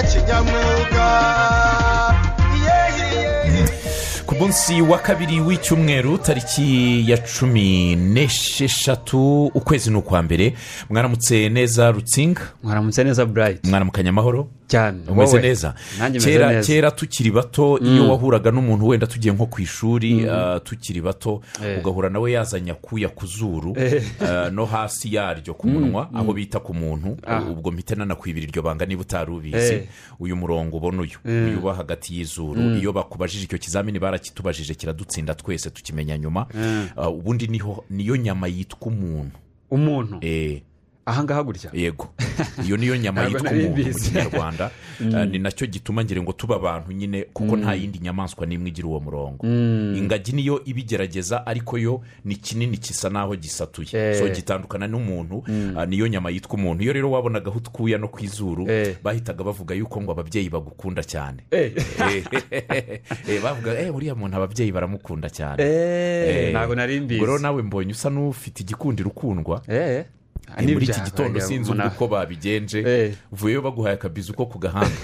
nyamwuga ku munsi wa kabiri w'icyumweru tariki ya cumi n'esheshatu ukwezi ni ukwa mbere mwaramutse neza rutsinga mwaramutse neza burayiti mwaramukanya amahoro cyane umeze wowe. neza nanjye meze kera neza kera tukiri bato iyo wahuraga n'umuntu wenda tugiye nko ku ishuri ah, tukiri bato Eh. ugahura nawe yazanye akuya ku zuru ah, no hasi yaryo ku munwa aho bita ku muntu ubwo mpita nanakwibira iryo banga niba utari ubizi Eh. uyu murongo ubona uyu uyu uba hagati y'izuru iyo bakubajije icyo kizamini barakitubajije kiradutsinda twese tukimenya nyuma Ah, ubundi niho niyo nyama yitwa umuntu umuntu Eh, ahangaha gutya yego iyo niyo nyama Ntabwo yitwa nari umuntu mu mbizi. kinyarwanda Eh, ni nacyo gituma ngira ngo tuba abantu nyine kuko nta yindi nyamaswa n'imwe igira uwo murongo ingagi niyo ibigerageza ariko yo ni kinini gisa n'aho gisatuye Eh. so gitandukana n'umuntu ah, niyo nyama yitwa umuntu iyo rero wabonagaho utwuya no ku izuru Eh. bahitaga bavuga yuko ngo ababyeyi bagukunda cyane Eh. Eh, eh, bavuga eh uriya muntu ababyeyi baramukunda cyane eee ntabwo nari mbizi Ubwo rero nawe mbonye usa n'ufite igikundiro ukundwa eee Eh, muri iki gitondo sinzi ubu uko babigenje Eh. uvuyeyo baguhaye akabizi uko ku gahanga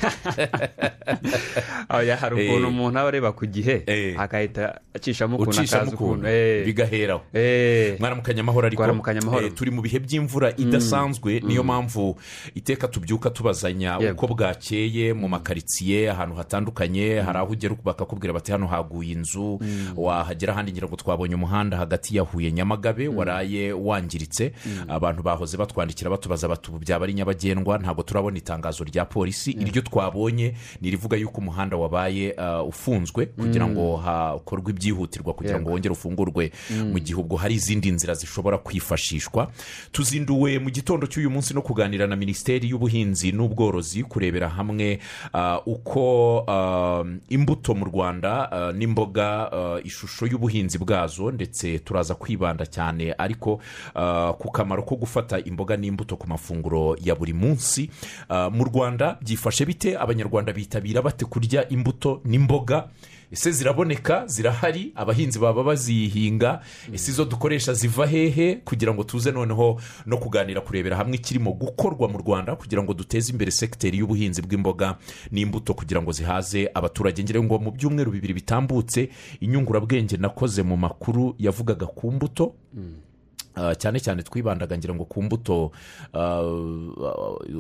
hari ukuntu Eh. umuntu aba areba ku gihe Eh. agahita acishamo ukuntu ucishamo akaza ukuntu ukuntu eee bigaheraho eee mwaramukanya amahoro ariko Mwaramukanya amahoro. eh, turi mu bihe by'imvura idasanzwe niyo mpamvu iteka tubyuka tubazanya Yego. uko bwakeye mu makaritsiye ahantu hatandukanye hari aho ugera bakakubwira bati hano haguye inzu wahagera ahandi ngira ngo twabonye umuhanda hagati ya huye nyamagabe waraye wangiritse abantu bahoze batwandikira batubaza bati ubu byaba ari nyabagendwa ntabwo turabona itangazo rya polisi iryo twabonye ni irivuga yuko umuhanda wabaye uh, ufunzwe kugira ngo hakorwe ibyihutirwa kugira ngo wongere ufungurwe mu gihe ubwo hari izindi nzira zishobora kwifashishwa tuzinduwe mu gitondo cy'uyu munsi no kuganira na minisiteri y'ubuhinzi n'ubworozi kurebera hamwe ah, uko ah, imbuto mu rwanda ah, n'imboga ah, ishusho y'ubuhinzi bwazo ndetse turaza kwibanda cyane ariko ah, ku kamaro ko gufata imboga n'imbuto ku mafunguro ya buri munsi Ah, mu rwanda byifashe bite abanyarwanda bitabira bate kurya imbuto n'imboga ese ziraboneka zirahari abahinzi baba bazihinga ese izo dukoresha ziva hehe kugira ngo tuze noneho no kuganira kurebera hamwe ikirimo gukorwa mu rwanda kugira ngo duteze imbere sekiteri y'ubuhinzi bw'imboga n'imbuto kugira ngo zihaze abaturage ngira ngo mu byumweru bibiri bitambutse inyungurabwenge nakoze mu makuru yavugaga ku mbuto Ah, cyane cyane twibandaga ngira ngo ku mbuto ah,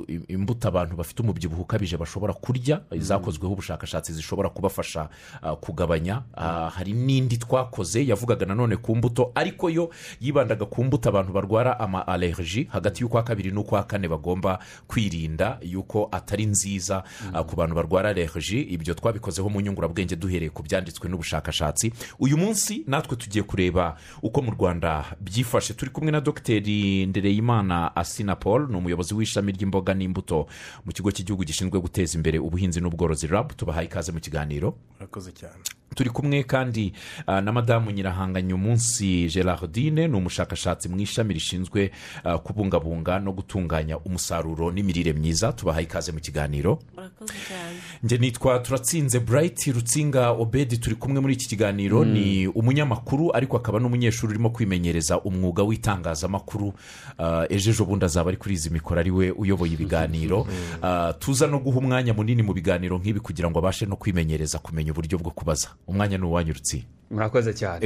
im- imbuto abantu bafite umubyibuho ukabije bashobora kurya zakozweho ubushakashatsi zishobora kubafasha ah, kugabanya Ah, hari n'indi twakoze yavugaga nanone ku mbuto ariko yo yibandaga ku mbuto abantu barwara ama allergy hagati y'ukwa kabiri n'ukwa kane bagomba kwirinda yuko atari nziza ah, ku bantu barwara allergy ibyo twabikozeho mu nyungurabwenge duhereye ku byanditswe n'ubushakashatsi uyu munsi natwe tugiye kureba uko mu rwanda byifashe turi kumwe na dogiteri ndereyimana asina paul ni umuyobozi w'ishami ry'imboga n'imbuto mu kigo cy'igihugu gishinzwe guteza imbere ubuhinzi n'ubworozi rab tubahaye ikaze mu kiganiro murakoze cyane turi kumwe kandi ah, na madamu nyirahanganye umunsi gerardine ni umushakashatsi mu ishami rishinzwe ah, kubungabunga no gutunganya umusaruro n'imirire myiza tubahaye ikaze mu kiganiro murakoze cyane njye nitwa turatsinze burayiti rutsinga obedi turi kumwe muri iki kiganiro ni umunyamakuru ariko akaba n'umunyeshuri urimo kwimenyereza umwuga w'itangazamakuru Ah, ejo ejo bundi azaba ari kuri izi mikoro ari we uyoboye ibiganiro Ah, tuza no guha umwanya munini mu biganiro nk'ibi kugira ngo abashe no kwimenyereza kumenya uburyo bwo kubaza umwanya ni uwanyu rutsinga murakoze cyane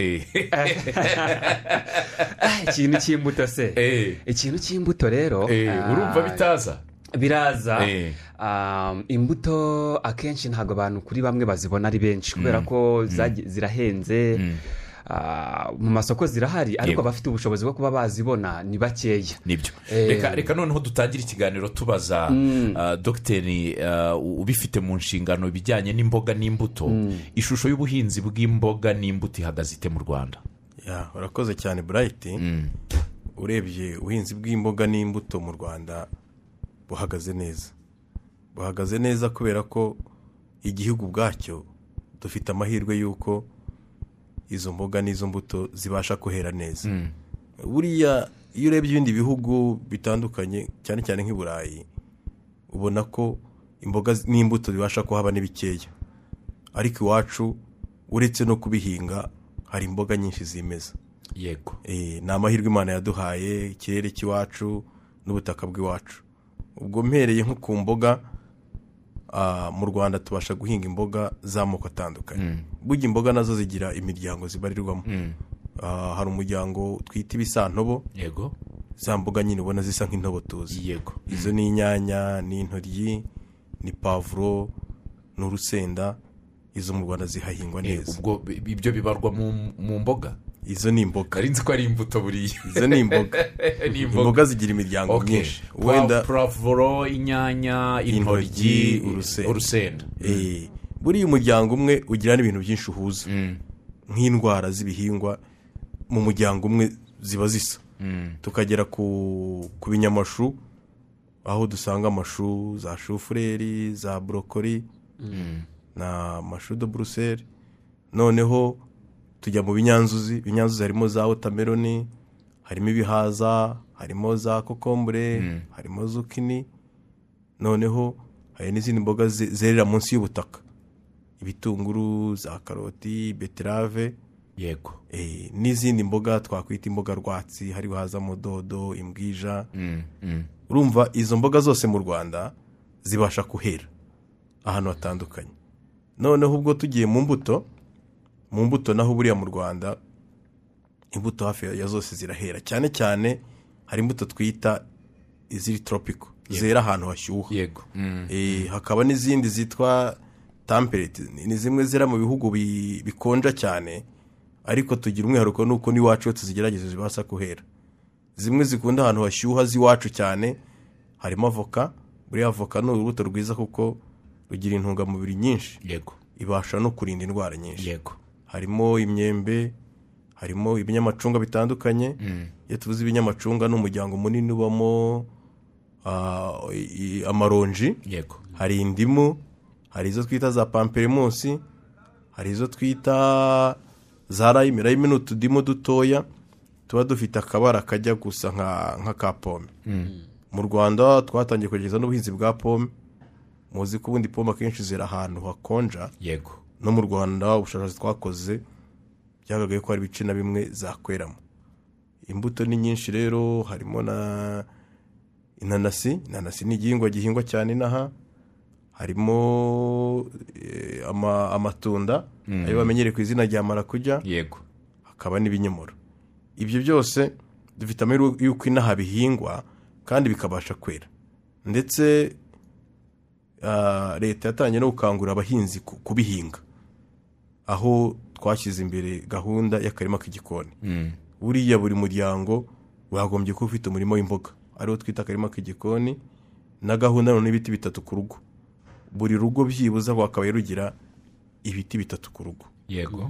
Ah, ikintu cy'imbuto se Eh. ikintu cy'imbuto rero ah, urumva bitaza biraza Eh. Um, imbuto akenshi ntabwo abantu kuri bamwe bazibona ari benshi kubera ko zagi- zirahenze Ah, mu masoko zirahari Yego. ariko abafite ubushobozi bwo kuba bazibona ni bakeya nibyo Eh. reka reka noneho dutangire ikiganiro tubaza ah, dogiteri ah, ubifite mu nshingano ibijyanye n'imboga n'imbuto ishusho y'ubuhinzi bw'imboga n'imbuto ihagaze ite mu rwanda ya urakoze cyane burayiti urebye ubuhinzi bw'imboga n'imbuto mu rwanda buhagaze neza buhagaze neza kubera ko igihugu ubwacyo dufite amahirwe y'uko izo mboga n'izo mbuto zibasha kuhera neza buriya iyo urebye ibindi bihugu bitandukanye cyane cyane nk'i burayi ubona ko imboga n'imbuto bibasha kuhaba ni bikeya ariko iwacu uretse no kubihinga hari imboga nyinshi zimeza yego Eh, ni amahirwe imana yaduhaye ikirere cy'iwacu n'ubutaka bw'iwacu ubwo mpereye nko ku mboga ah, mu rwanda tubasha guhinga imboga z'amoko atandukanye burya imboga nazo zigira imiryango zibarirwamo Ah, hari umuryango twita ibisantobo yego za mboga nyine ubona zisa nk'intobo tuzi yego izo ni inyanya ni intoryi ni pavuro ni urusenda izo mu rwanda zihahingwa Eh, neza ubwo bi- ibyo bibarwa mu- mu mboga izo ni imboga nzi ko ari imbuto buriya izo ni imboga ni imboga zigira imiryango Okay. myinshi Pwa- wenda puravuro inyanya intoryi Intoryi, urusenda. urusenda eh, buriya umuryango umwe ugira n'ibintu byinshi uhuza nk'indwara z'ibihingwa mu muryango umwe ziba zisa tukagera ku ku binyamashu aho dusanga amashu za shufureri za borokori na mashu de buruseli noneho tujya mu binyanzuzi ibinyanzuzi harimo za wotameroni harimo ibihaza harimo za kokombure harimo zukini noneho hari n'izindi mboga ze- zerera munsi y'ubutaka ibitunguru za karoti beterave yego eh, n'izindi mboga twakwita imboga rwatsi hariho hazamo dodo imbwija Mm, mm. urumva izo mboga zose mu rwanda zibasha kuhera ahantu hatandukanye noneho ubwo tugiye mu mbuto mu mbuto naho buriya mu rwanda imbuto hafi ya zose zirahera cyane cyane hari imbuto twita iziri toropiko zera ahantu hashyuha yego Mm. Eh, hakaba n'izindi zitwa tampereti ni zimwe zera mu bihugu bi- bikonja cyane ariko tugira umwihariko nuko n'iwacu iyo tuzigerageza zibasha kuhera zimwe zikunda ahantu hashyuha z'iwacu cyane harimo avoka buriya avoka ni urubuto rwiza kuko rugira intungamubiri nyinshi yego ibasha no kurinda indwara nyinshi yego harimo imyembe harimo ibinyamacunga bitandukanye iyo tuvuze ibinyamacunga ni umuryango munini ubamo ah, i- i- amaronji yego hari indimu hari izo twita za pamperimusi hari izo twita za rayime rayime ni utudimu dutoya tuba dufite akabara kajya gusa nka nka ka pome mu rwanda twatangiye kugeza n'ubuhinzi bwa pome muzi ko ubundi pome akenshi zera ahantu hakonja yego no mu rwanda ubushakashatsi twakoze byagaragaye ko hari ibice na bimwe zakweramo imbuto ni nyinshi rero harimo na inanasi inanasi ni igihingwa gihingwa cyane inaha harimo eh, ama- amatunda ayo bamenyereye ku izina rya marakujya yego hakaba n'ibinyomoro ibyo byose dufite amahirwe y'uko inaha bihingwa kandi bikabasha kwera ndetse ah, leta yatangiye no gukangurira abahinzi ku- kubihinga aho twashyize imbere gahunda y'akarima k'igikoni Mm. buriya buri muryango wagombye kuba ufite umurimo w'imboga ariwo twita akarima k'igikoni na gahunda none y'ibiti bitatu ku rugo buri rugo byibuze rwakabaye rugira ibiti bitatu ku rugo yego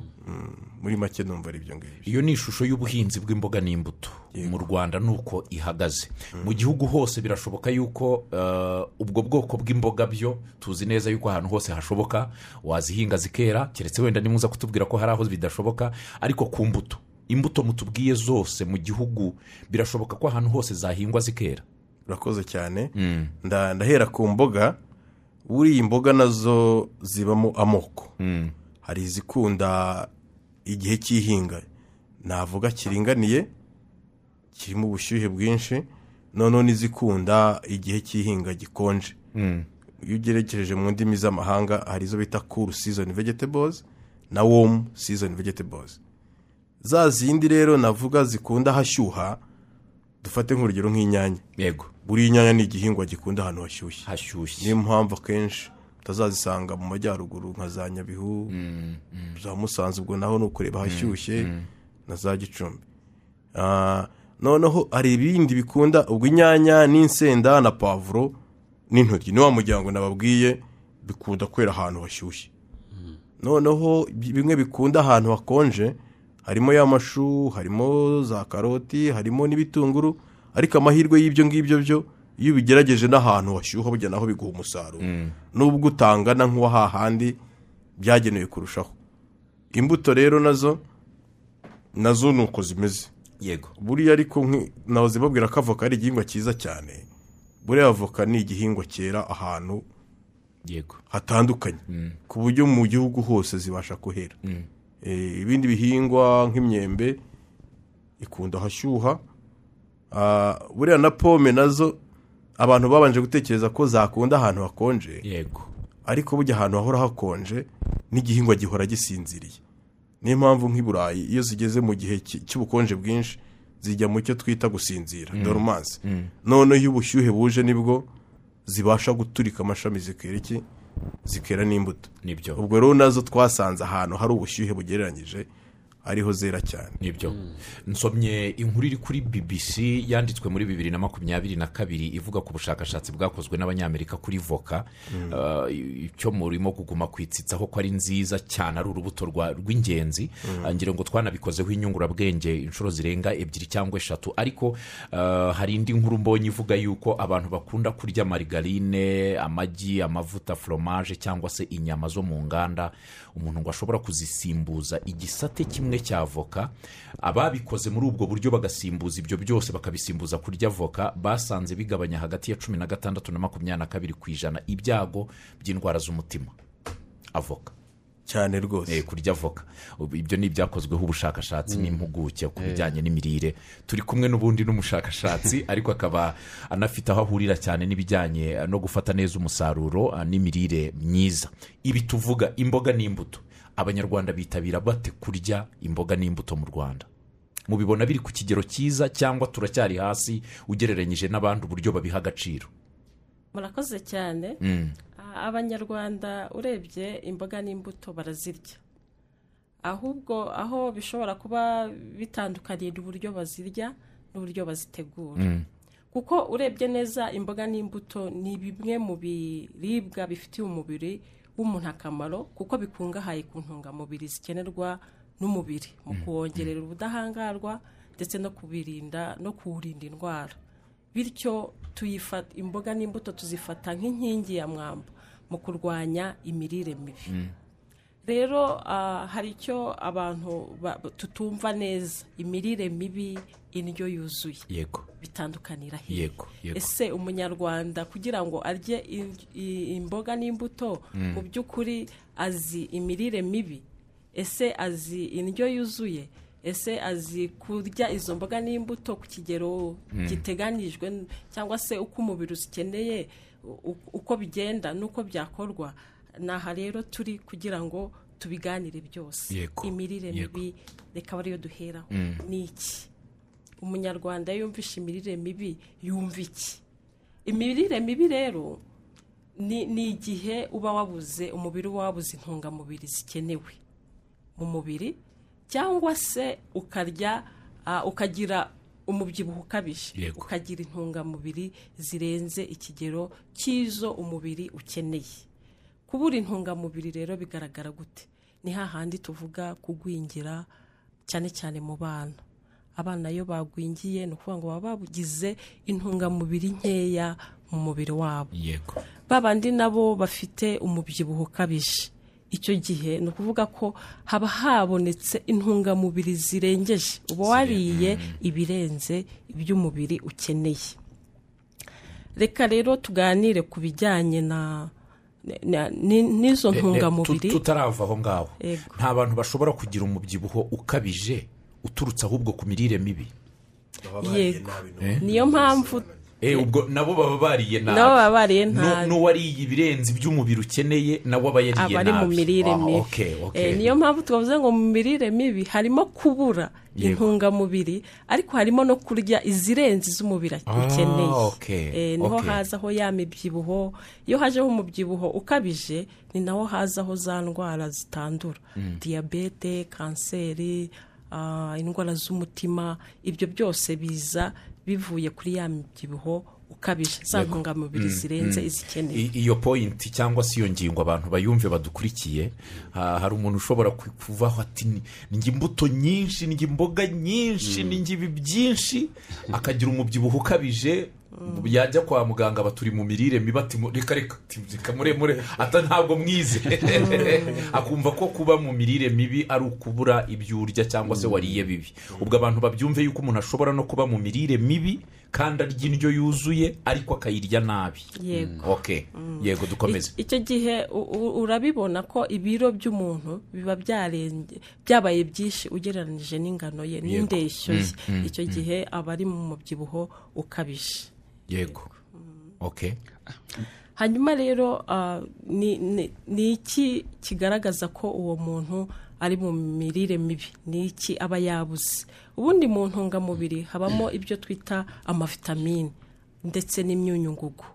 muri make numva ari ibyo ngibyo iyo ni ishusho y'ubuhinzi bw'imboga n'imbuto mu rwanda ni uko ihagaze mu gihugu hose birashoboka yuko eh, ubwo bwoko bw'imboga byo tuzi neza yuko ahantu hose hashoboka wazihinga zikera keretse wenda nimuza kutubwira ko hari aho bidashoboka ariko ku mbuto imbuto mutubwiye zose mu gihugu birashoboka ko ahantu hose zahingwa zikera urakoze cyane nda- ndahera ku mboga buriya imboga nazo zibamo amoko hari izikunda igihe cy'ihinga navuga kiringaniye kirimo ubushyuhe bwinshi noneho n'izikunda igihe cy'ihinga gikonje iyo ugerekereje mu ndimi z'amahanga hari izo bita cool season vegetables na warm season vegetables za zindi rero navuga zikunda hashyuha dufate nk'urugero nk'inyanya yego buriya inyanya ni igihingwa gikunda ahantu hashyushye hashyushye niyo mpamvu akenshi utazazisanga mu majyaruguru nka za nyabihu za musanze ubwo naho ni ukureba hashyushye na za gicumbi Ah, noneho hari ibindi bikunda ubwo inyanya n'insenda na pavuro n'intoryi ni wa muryango nababwiye bikunda kwera ahantu hashyushye noneho bi- bimwe bikunda ahantu hakonje harimo y'amashu harimo za karoti harimo n'ibitunguru ariko amahirwe y'ibyo ngibyo byo iyo ubigerageje n'ahantu hashyuha burya naho biguha umusaruro nubwo utangana nk'uwa hahandi byagenewe kurushaho imbuto rero nazo nazo ni uko zimeze yego buriya ariko nki- nahoze babwira ko avoka ari igihingwa cyiza cyane buriya avoka ni igihingwa cyera ahantu yego hatandukanye ku buryo mu gihugu hose zibasha kuhera Eh, ibindi bihingwa nk'imyembe ikunda hashyuha Ah, buriya na pome nazo abantu babanje gutekereza ko zakunda ahantu hakonje yego ariko burya ahantu hahora hakonje n'igihingwa gihora gisinziriye niyo mpamvu nk'i burayi iyo zigeze mu gihe cy- cy'ubukonje bwinshi zijya mu cyo twita gusinzira dorumansi noneho iyo ubushyuhe buje nibwo zibasha guturika amashami zikera iki zikera n'imbuto Nibyo. ubwo rero nazo twasanze ahantu hari ubushyuhe bugereranyije ariho zera cyane nibyo nsomye inkuru iri kuri bbc yanditswe muri bibiri na makumyabiri na kabiri ivuga ku bushakashatsi bwakozwe n'abanyamerika kuri voka Eh, icyo murimo kuguma kwitsitsaho ko ari nziza cyane ari urubuto rwa- rw'ingenzi ngira ngo twanabikozeho inyungurabwenge inshuro zirenga ebyiri cyangwa eshatu ariko eh, hari indi nkuru mbonye ivuga yuko abantu bakunda kurya marigarine amagi amavuta foromaje cyangwa se inyama zo mu nganda umuntu ngo ashobora kuzisimbuza igisate kimwe cya voka ababikoze muri ubwo buryo bagasimbuza ibyo byose bakabisimbuza kurya voka basanze bigabanya hagati ya cumi na gatandatu na makumyabiri na kabiri ku ijana ibyago by'indwara z'umutima avoka cyane rwose Eh, kurya voka Ubu- ibyo ni ibyakozweho ubushakashatsi n'impuguke ku bijyanye n'imirire turi kumwe n'ubundi n'umushakashatsi ariko akaba anafite aho ahurira cyane n'ibijyanye eh, no gufata neza umusaruro eh, n'imirire myiza ibi tuvuga imboga n'imbuto abanyarwanda bitabira bate kurya imboga n'imbuto mu rwanda mubibona biri ku kigero cyiza cyangwa turacyari hasi ugereranyije n'abandi uburyo babiha agaciro murakoze cyane A- abanyarwanda urebye imboga n'imbuto barazirya ahubwo aho bishobora kuba bitandukaniye n'uburyo bazirya n'uburyo bazitegura kuko urebye neza imboga n'imbuto ni bimwe mu biribwa bifitiye umubiri w'umuntu akamaro kuko bikungahaye ku ntungamubiri zikenerwa n'umubiri mu kuwongerera ubudahangarwa ndetse no kubirinda no kuwurinda indwara bityo tuyifata imboga n'imbuto tuzifata nk'inkingi ya mwamba mu kurwanya imirire mibi rero ah, hari icyo abantu ba- tutumva neza imirire mibi indyo yuzuye yego bitandukanira hehe Yego, yego. ese umunyarwanda kugira ngo arye in- i- imboga n'imbuto mu by'ukuri azi imirire mibi ese azi indyo yuzuye ese azi kurya izo mboga n'imbuto ku kigero giteganijwe n- cyangwa se uko umubiri uzikeneye u- u- uko bigenda n'uko byakorwa ni aha rero turi kugira ngo tubiganire byose Yego, imirire yego. mibi reka ariyo duheraho ni iki umunyarwanda yumvisha imirire mibi yumva iki imirire mibi rero ni ni igihe uba wabuze umubiri uba wabuze intungamubiri zikenewe mu mubiri cyangwa se ukarya ah, ukagira umubyibuho ukabije Yego. ukagira intungamubiri zirenze ikigero cy'izo umubiri ukeneye kubura intungamubiri rero bigaragara gute ni hahandi tuvuga kugwingira cyane cyane mu bana abana iyo bagwingiye ni ukuvuga ngo baba babugize intungamubiri nkeya mu mubiri wabo yego ba bandi nabo bafite umubyibuho ukabije icyo gihe ni ukuvuga ko haba habonetse intungamubiri zirengeje uba wariye ibirenze iby'umubiri ukeneye reka rero tuganire ku bijyanye na na- ni- n'izo Eh, eh, ntungamubiri tu- tutarava aho ngaho Yego. nta bantu bashobora kugira umubyibuho ukabije uturutse ahubwo ku mirire mibi yego niyo mpamvu Eh, ubwo nabo baba bariye nabi Nabo baba bariye Nu- nabi. n'uwariye ibirenze iby'umubiri ukeneye nawe aba yariye nabi aba ari mu mirire Ah, mibi okay, okay. Eh, niyo mpamvu twavuze ngo mu mirire mibi harimo kubura Yego. intungamubiri ariko harimo no kurya izirenze iz'umubiri ukeneye okay, Eh, niho okay. hazaho ya mibyibuho iyo hajeho umubyibuho ukabije ni naho hazaho za ndwara zitandura diyabete kanseri ah, indwara z'umutima ibyo byose biza bivuye kuri ya mibyibuho ukabije za ntungamubiri zirenze izikenewe I- iyo pointi cyangwa se iyo ngingo abantu bayumve badukurikiye ha- hari umuntu ushobora ku- kuvaho ati "Ni- njye imbuto nyinshi njye imboga nyinshi njye ibi byinshi akagira umubyibuho ukabije yajya kwa muganga aba turi mu mirire mibi ati "Mu- reka reka ati, reka muremure ata ntabwo mwize akumva ko kuba mu mirire mibi ari ukubura ibyo urya cyangwa se wariye bibi ubwo abantu babyumve yuko umuntu ashobora no kuba mu mirire mibi kandi arya indyo yuzuye ariko akayirya nabi Yego. ok yego dukomeze icyo gihe u- u- urabibona ko ibiro by'umuntu biba byarenge byabaye byinshi ugereranyije n'ingano ye n'indeshyo ye icyo gihe aba ari mu mubyibuho ukabije yego ok hanyuma rero ah, ni- ni ni iki kigaragaza ko uwo muntu ari mu mirire mibi ni iki aba yabuze ubundi mu ntungamubiri habamo ibyo twita amavitamini ndetse n'imyunyungugu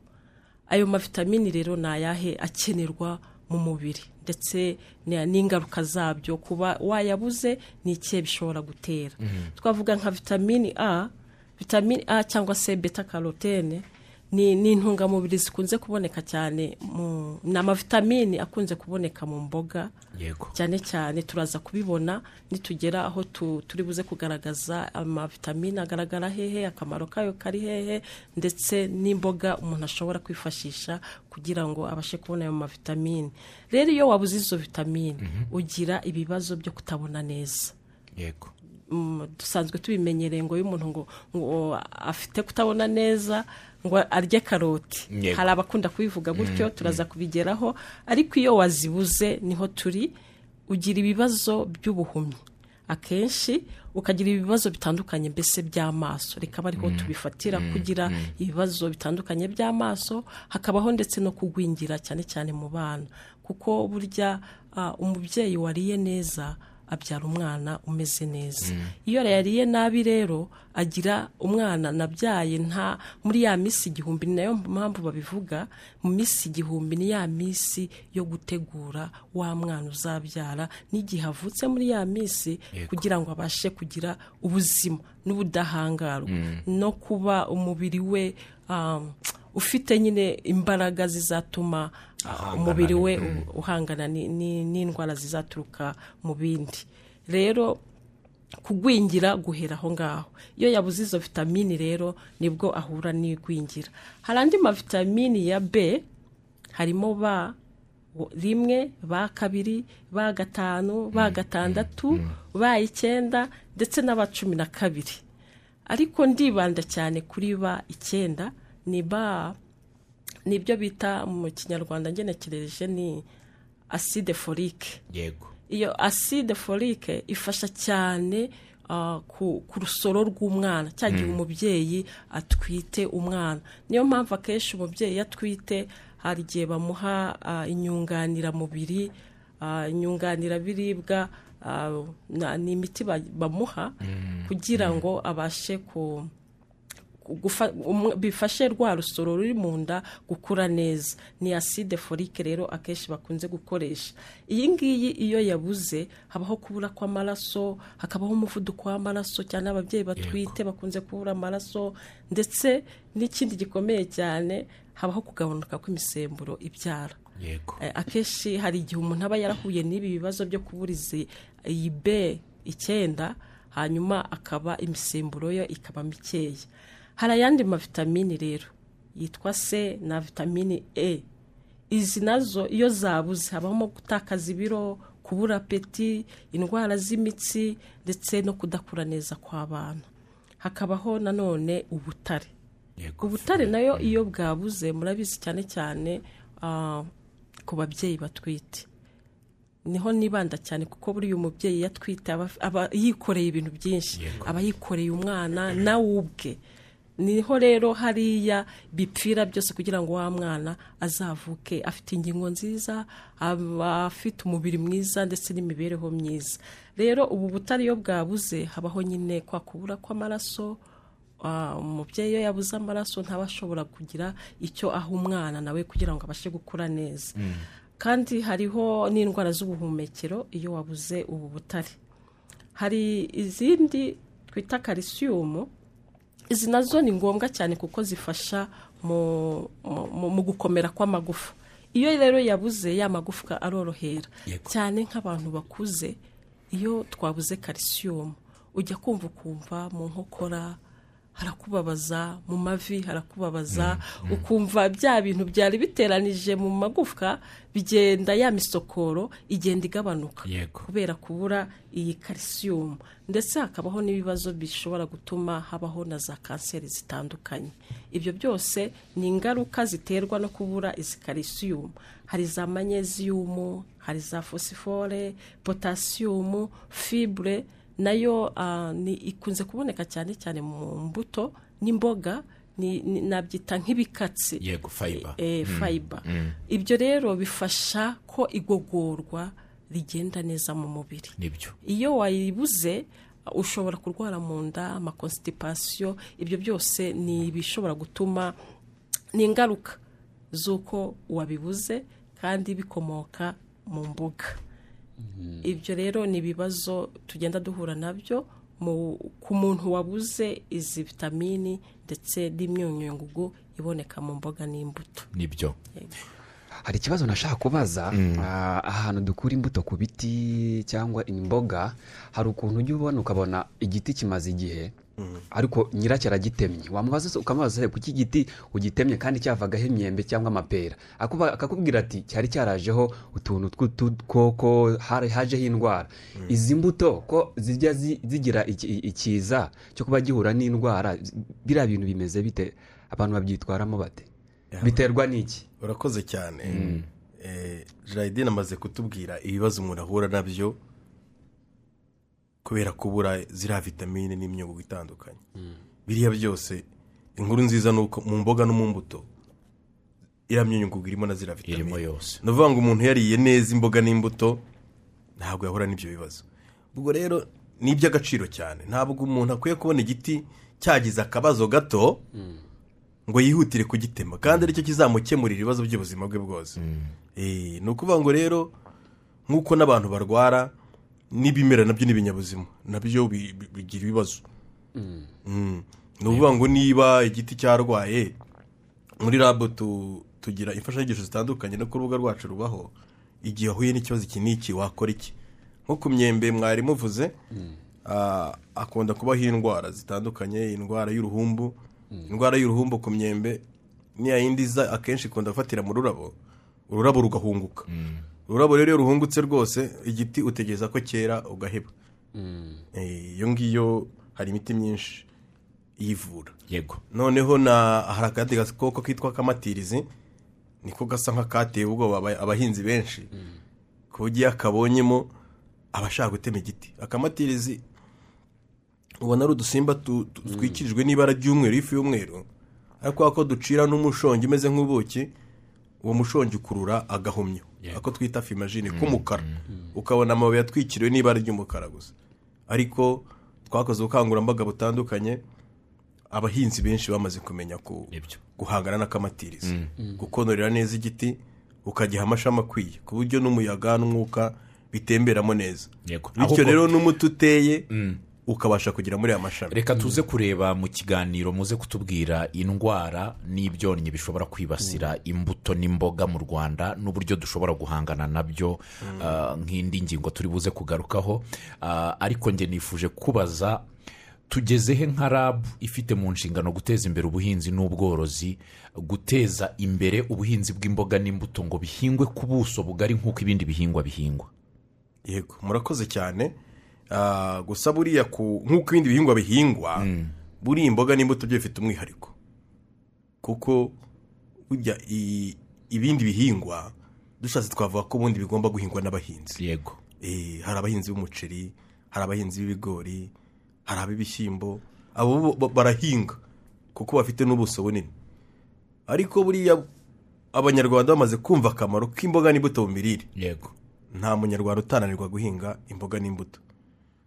ayo mavitamini rero ni ayahe akenerwa mu mubiri ndetse ni- n'ingaruka zabyo kuba wayabuze ni ikihe bishobora gutera twavuga nka vitamini a vitamini a cyangwa se beta karotene ni ni intungamubiri zikunze kuboneka cyane mu ni amavitamini akunze kuboneka mu mboga yego cyane cyane turaza kubibona nitugera aho tu- turi buze kugaragaza amavitamine agaragara hehe akamaro kayo kari hehe ndetse n'imboga umuntu ashobora kwifashisha kugira ngo abashe kubona ayo mavitamine rero iyo wabuze izo vitamine ugira ibibazo byo kutabona neza yego mm, dusanzwe tubimenyereye ngo iyo umuntu ngo ngo afite kutabona neza ngo arye karoti Yego. hari abakunda kubivuga gutyo turaza kubigeraho ariko iyo wazibuze niho turi ugira ibibazo by'ubuhumyi akenshi ukagira ibibazo bitandukanye mbese by'amaso reka ariho tubifatira kugira ibibazo bitandukanye by'amaso hakabaho ndetse no kugwingira cyane cyane mu bana kuko burya ah, umubyeyi wariye neza abyara umwana umeze neza iyo yariye nabi rero agira umwana nabyaye nta muri ya minsi igihumbi ni nayo mpamvu babivuga mu minsi igihumbi ni ya minsi yo gutegura wa mwana uzabyara n'igihe avutse muri ya minsi kugira ngo abashe kugira ubuzima n'ubudahangarwa no kuba umubiri we ah, ufite nyine imbaraga zizatuma ah, umubiri we u- uhangana ni- ni- n'indwara zizaturuka mu bindi rero kugwingira guhera aho ngaho iyo yabuze izo vitamini rero nibwo ahura n'igwingira hari andi mavitamini ya b harimo ba wo- rimwe ba kabiri ba gatanu ba gatandatu ba icyenda ndetse n'aba cumi na kabiri ariko ndibanda cyane kuri ba icyenda ni ba ni ibyo bita mu kinyarwanda ngenekereje ni aside forike yego iyo aside forike ifasha cyane ah, ku, ku rusoro rw'umwana cya gihe umubyeyi atwite umwana niyo mpamvu akenshi umubyeyi iyo atwite hari igihe bamuha ah, inyunganiramubiri ah, inyunganirabiribwa ah, na- ni imiti ba- bamuha kugira ngo abashe ku gufa- umwe- bifashe rwa rusoro ruri mu nda gukura neza ni aside forike rero akenshi bakunze gukoresha iyi ngiyi iyo yabuze habaho kubura kw'amaraso hakabaho umuvuduko w'amaraso cyane ababyeyi batwite bakunze kubura amaraso ndetse n'ikindi gikomeye cyane habaho kugabanuka kw'imisemburo ibyara yego Eh, akenshi hari igihe umuntu aba yarahuye n'ibi bibazo byo kubura izi- iyi be icyenda hanyuma akaba imisemburo yo ikaba mikeya hari ayandi mavitamini rero yitwa c na vitamini e izi nazo iyo zabuze habamo gutakaza ibiro kubura apeti indwara z'imitsi ndetse no kudakura neza kw'abana hakabaho nanone ubutare yego ubutare nayo iyo bwabuze murabizi cyane cyane ah, ku babyeyi batwite niho nibanda cyane kuko buri uyu mubyeyi iyo atwite aba aba yikoreye ibintu byinshi aba yikoreye umwana nawe ubwe niho rero hariya bipfira byose kugira ngo wa mwana azavuke afite ingingo nziza aba afite umubiri mwiza ndetse n'imibereho myiza rero ubu butare iyo bwabuze habaho nyine kwa kubura kw'amaraso Ah, umubyeyi iyo yabuze amaraso ntaba ashobora kugira icyo aha umwana nawe kugira ngo abashe gukura neza kandi hariho n'indwara z'ubuhumekero iyo wabuze ubu butare hari izindi twita kalisiyumu izi nazo ni ngombwa cyane kuko zifasha mu, mu- mu, mu gukomera kw'amagufa iyo rero yabuze ya magufwa arorohera Yego. cyane nk'abantu bakuze iyo twabuze kalisiyumu ujya kumva ukumva mu nkokora harakubabaza mu mavi harakubabaza ukumva bya bintu byari biteranije mu magufwa bigenda ya misokoro igenda igabanuka Yego. kubera kubura iyi kalisiyumu ndetse hakabaho n'ibibazo bishobora gutuma habaho na za kanseri zitandukanye ibyo byose ni ingaruka ziterwa no kubura izi kalisiyumu hari za manyeziyumu hari za fosifore potasiyumu fibre nayo ah, ni ikunze kuboneka cyane cyane mu mbuto n'imboga ni- ni- nabyita nk'ibikatsi yego fayiba eh, fiber ibyo rero bifasha ko igogorwa rigenda neza mu mubiri nibyo iyo wayibuze ushobora kurwara mu nda amakonsitipasiyo ibyo byose ni ibishobora gutuma ni ingaruka z'uko wabibuze kandi bikomoka mu mbuga ibyo rero ni ibibazo tugenda duhura nabyo mu- ku muntu wabuze izi vitamini ndetse n'imyunyungugu iboneka mu mboga n'imbuto nibyo hari ikibazo nashaka kubaza Ah, ahantu dukura imbuto ku biti cyangwa imboga hari ukuntu ujya ubona ukabona igiti kimaze igihe ariko nyiracyo aragitemye wamubaza se ukamubaza se kuki igiti ugitemye kandi cyavagaho imyembe cyangwa amapera Akuba- akakubwira ati cyari cyarajeho utuntu tw'udukoko hari- hajeho indwara izi mbuto ko zijya zi- zigira iki- ikiza cyo kuba gihura n'indwara biriya bintu bimeze bite abantu babyitwaramo bate biterwa n'iki urakoze cyane Eh, Gerardine amaze kutubwira ibibazo umuntu ahura nabyo kubera kubura ziriya vitamine n'imyugu itandukanye biriya byose inkuru nziza ni uko mu mboga no mu mbuto iriya myunyungugu irimo na ziriya vitamine irimo yose ni ukuvuga ngo umuntu yariye neza imboga n'imbuto ntabwo yahura n'ibyo bibazo ubwo rero ni iby'agaciro cyane ntabwo umuntu akwiye kubona igiti cyagize akabazo gato ngo yihutire kugitema kandi aricyo kizamukemurira ibibazo by'ubuzima bwe bwose Eh, ni ukuvuga ngo rero nk'uko n'abantu barwara n'ibimera nabyo n'ibinyabuzima nabyo bi- bi- bigira ibibazo Mm. ni ukuvuga ngo niba igiti cyarwaye muri rabu tu- tugira imfashanyigisho zitandukanye no ku rubuga rwacu rubaho igihe wahuye n'ikibazo iki n'iki wakora iki nko ku myembe mwari muvuze ah, akunda kubaho indwara zitandukanye indwara y'uruhumbu indwara y'uruhumbu ku myembe niya yindi iza akenshi ikunda gufatira mu rurabo ururabo rugahunguka ururabo rero iyo ruhungutse rwose igiti utegereza ko cyera ugaheba Eh, iyo ngiyo hari imiti myinshi iyivura yego noneho na hari akandi gakoko kitwa akamatirizi niko gasa nk'akateye ubwoba aba- abahinzi benshi ku buryo iyo akabonyemo aba ashaka gutema igiti akamatirizi ubona ari udusimba tu- tu- twikirijwe n'ibara ry'umweru ifu y'umweru ariko kubera ko ducira n'umushongi umeze nk'ubuki uwo mushongi ukurura agahumyo ako twita fimajini k'umukara ukabona amababi yatwikiriwe n'ibara ry'umukara gusa ariko twakoze ubukangurambaga butandukanye abahinzi benshi bamaze kumenya ku Nibyo. guhangana n'akamatiriza gukonorera neza igiti ukagiha amashami akwiye ku buryo n'umuyaga n'umwuka bitemberamo neza Yego. bityo Ahubwo- rero n'umuti uteye ukabasha kugera muri aya mashami reka tuze kureba mu kiganiro muze kutubwira indwara n'ibyonnyi bishobora kwibasira imbuto n'imboga mu rwanda n'uburyo dushobora guhangana nabyo ah, nk'indi ngingo turi buze kugarukaho Ah, ariko njye nifuje kubaza tugezehe nka rabu ifite mu nshingano guteza imbere ubuhinzi n'ubworozi guteza imbere ubuhinzi bw'imboga n'imbuto ngo bihingwe ku buso bugari nk'uko ibindi bihingwa bihingwa yego murakoze cyane Ah, gusa buriya ku nk'uko ibindi bihingwa bihingwa buriya imboga n'imbuto byo bifite umwihariko kuko burya i- ibindi bihingwa dushatse twavuga ko ubundi bigomba guhingwa n'abahinzi yego Eh, hari abahinzi b'umuceri hari abahinzi b'ibigori hari ab'ibishyimbo abo bo- bo- barahinga kuko bafite n'ubuso bunini ariko buriya abanyarwanda bamaze kumva akamaro k'imboga n'imbuto mu mirire yego nta munyarwanda utananirwa guhinga imboga n'imbuto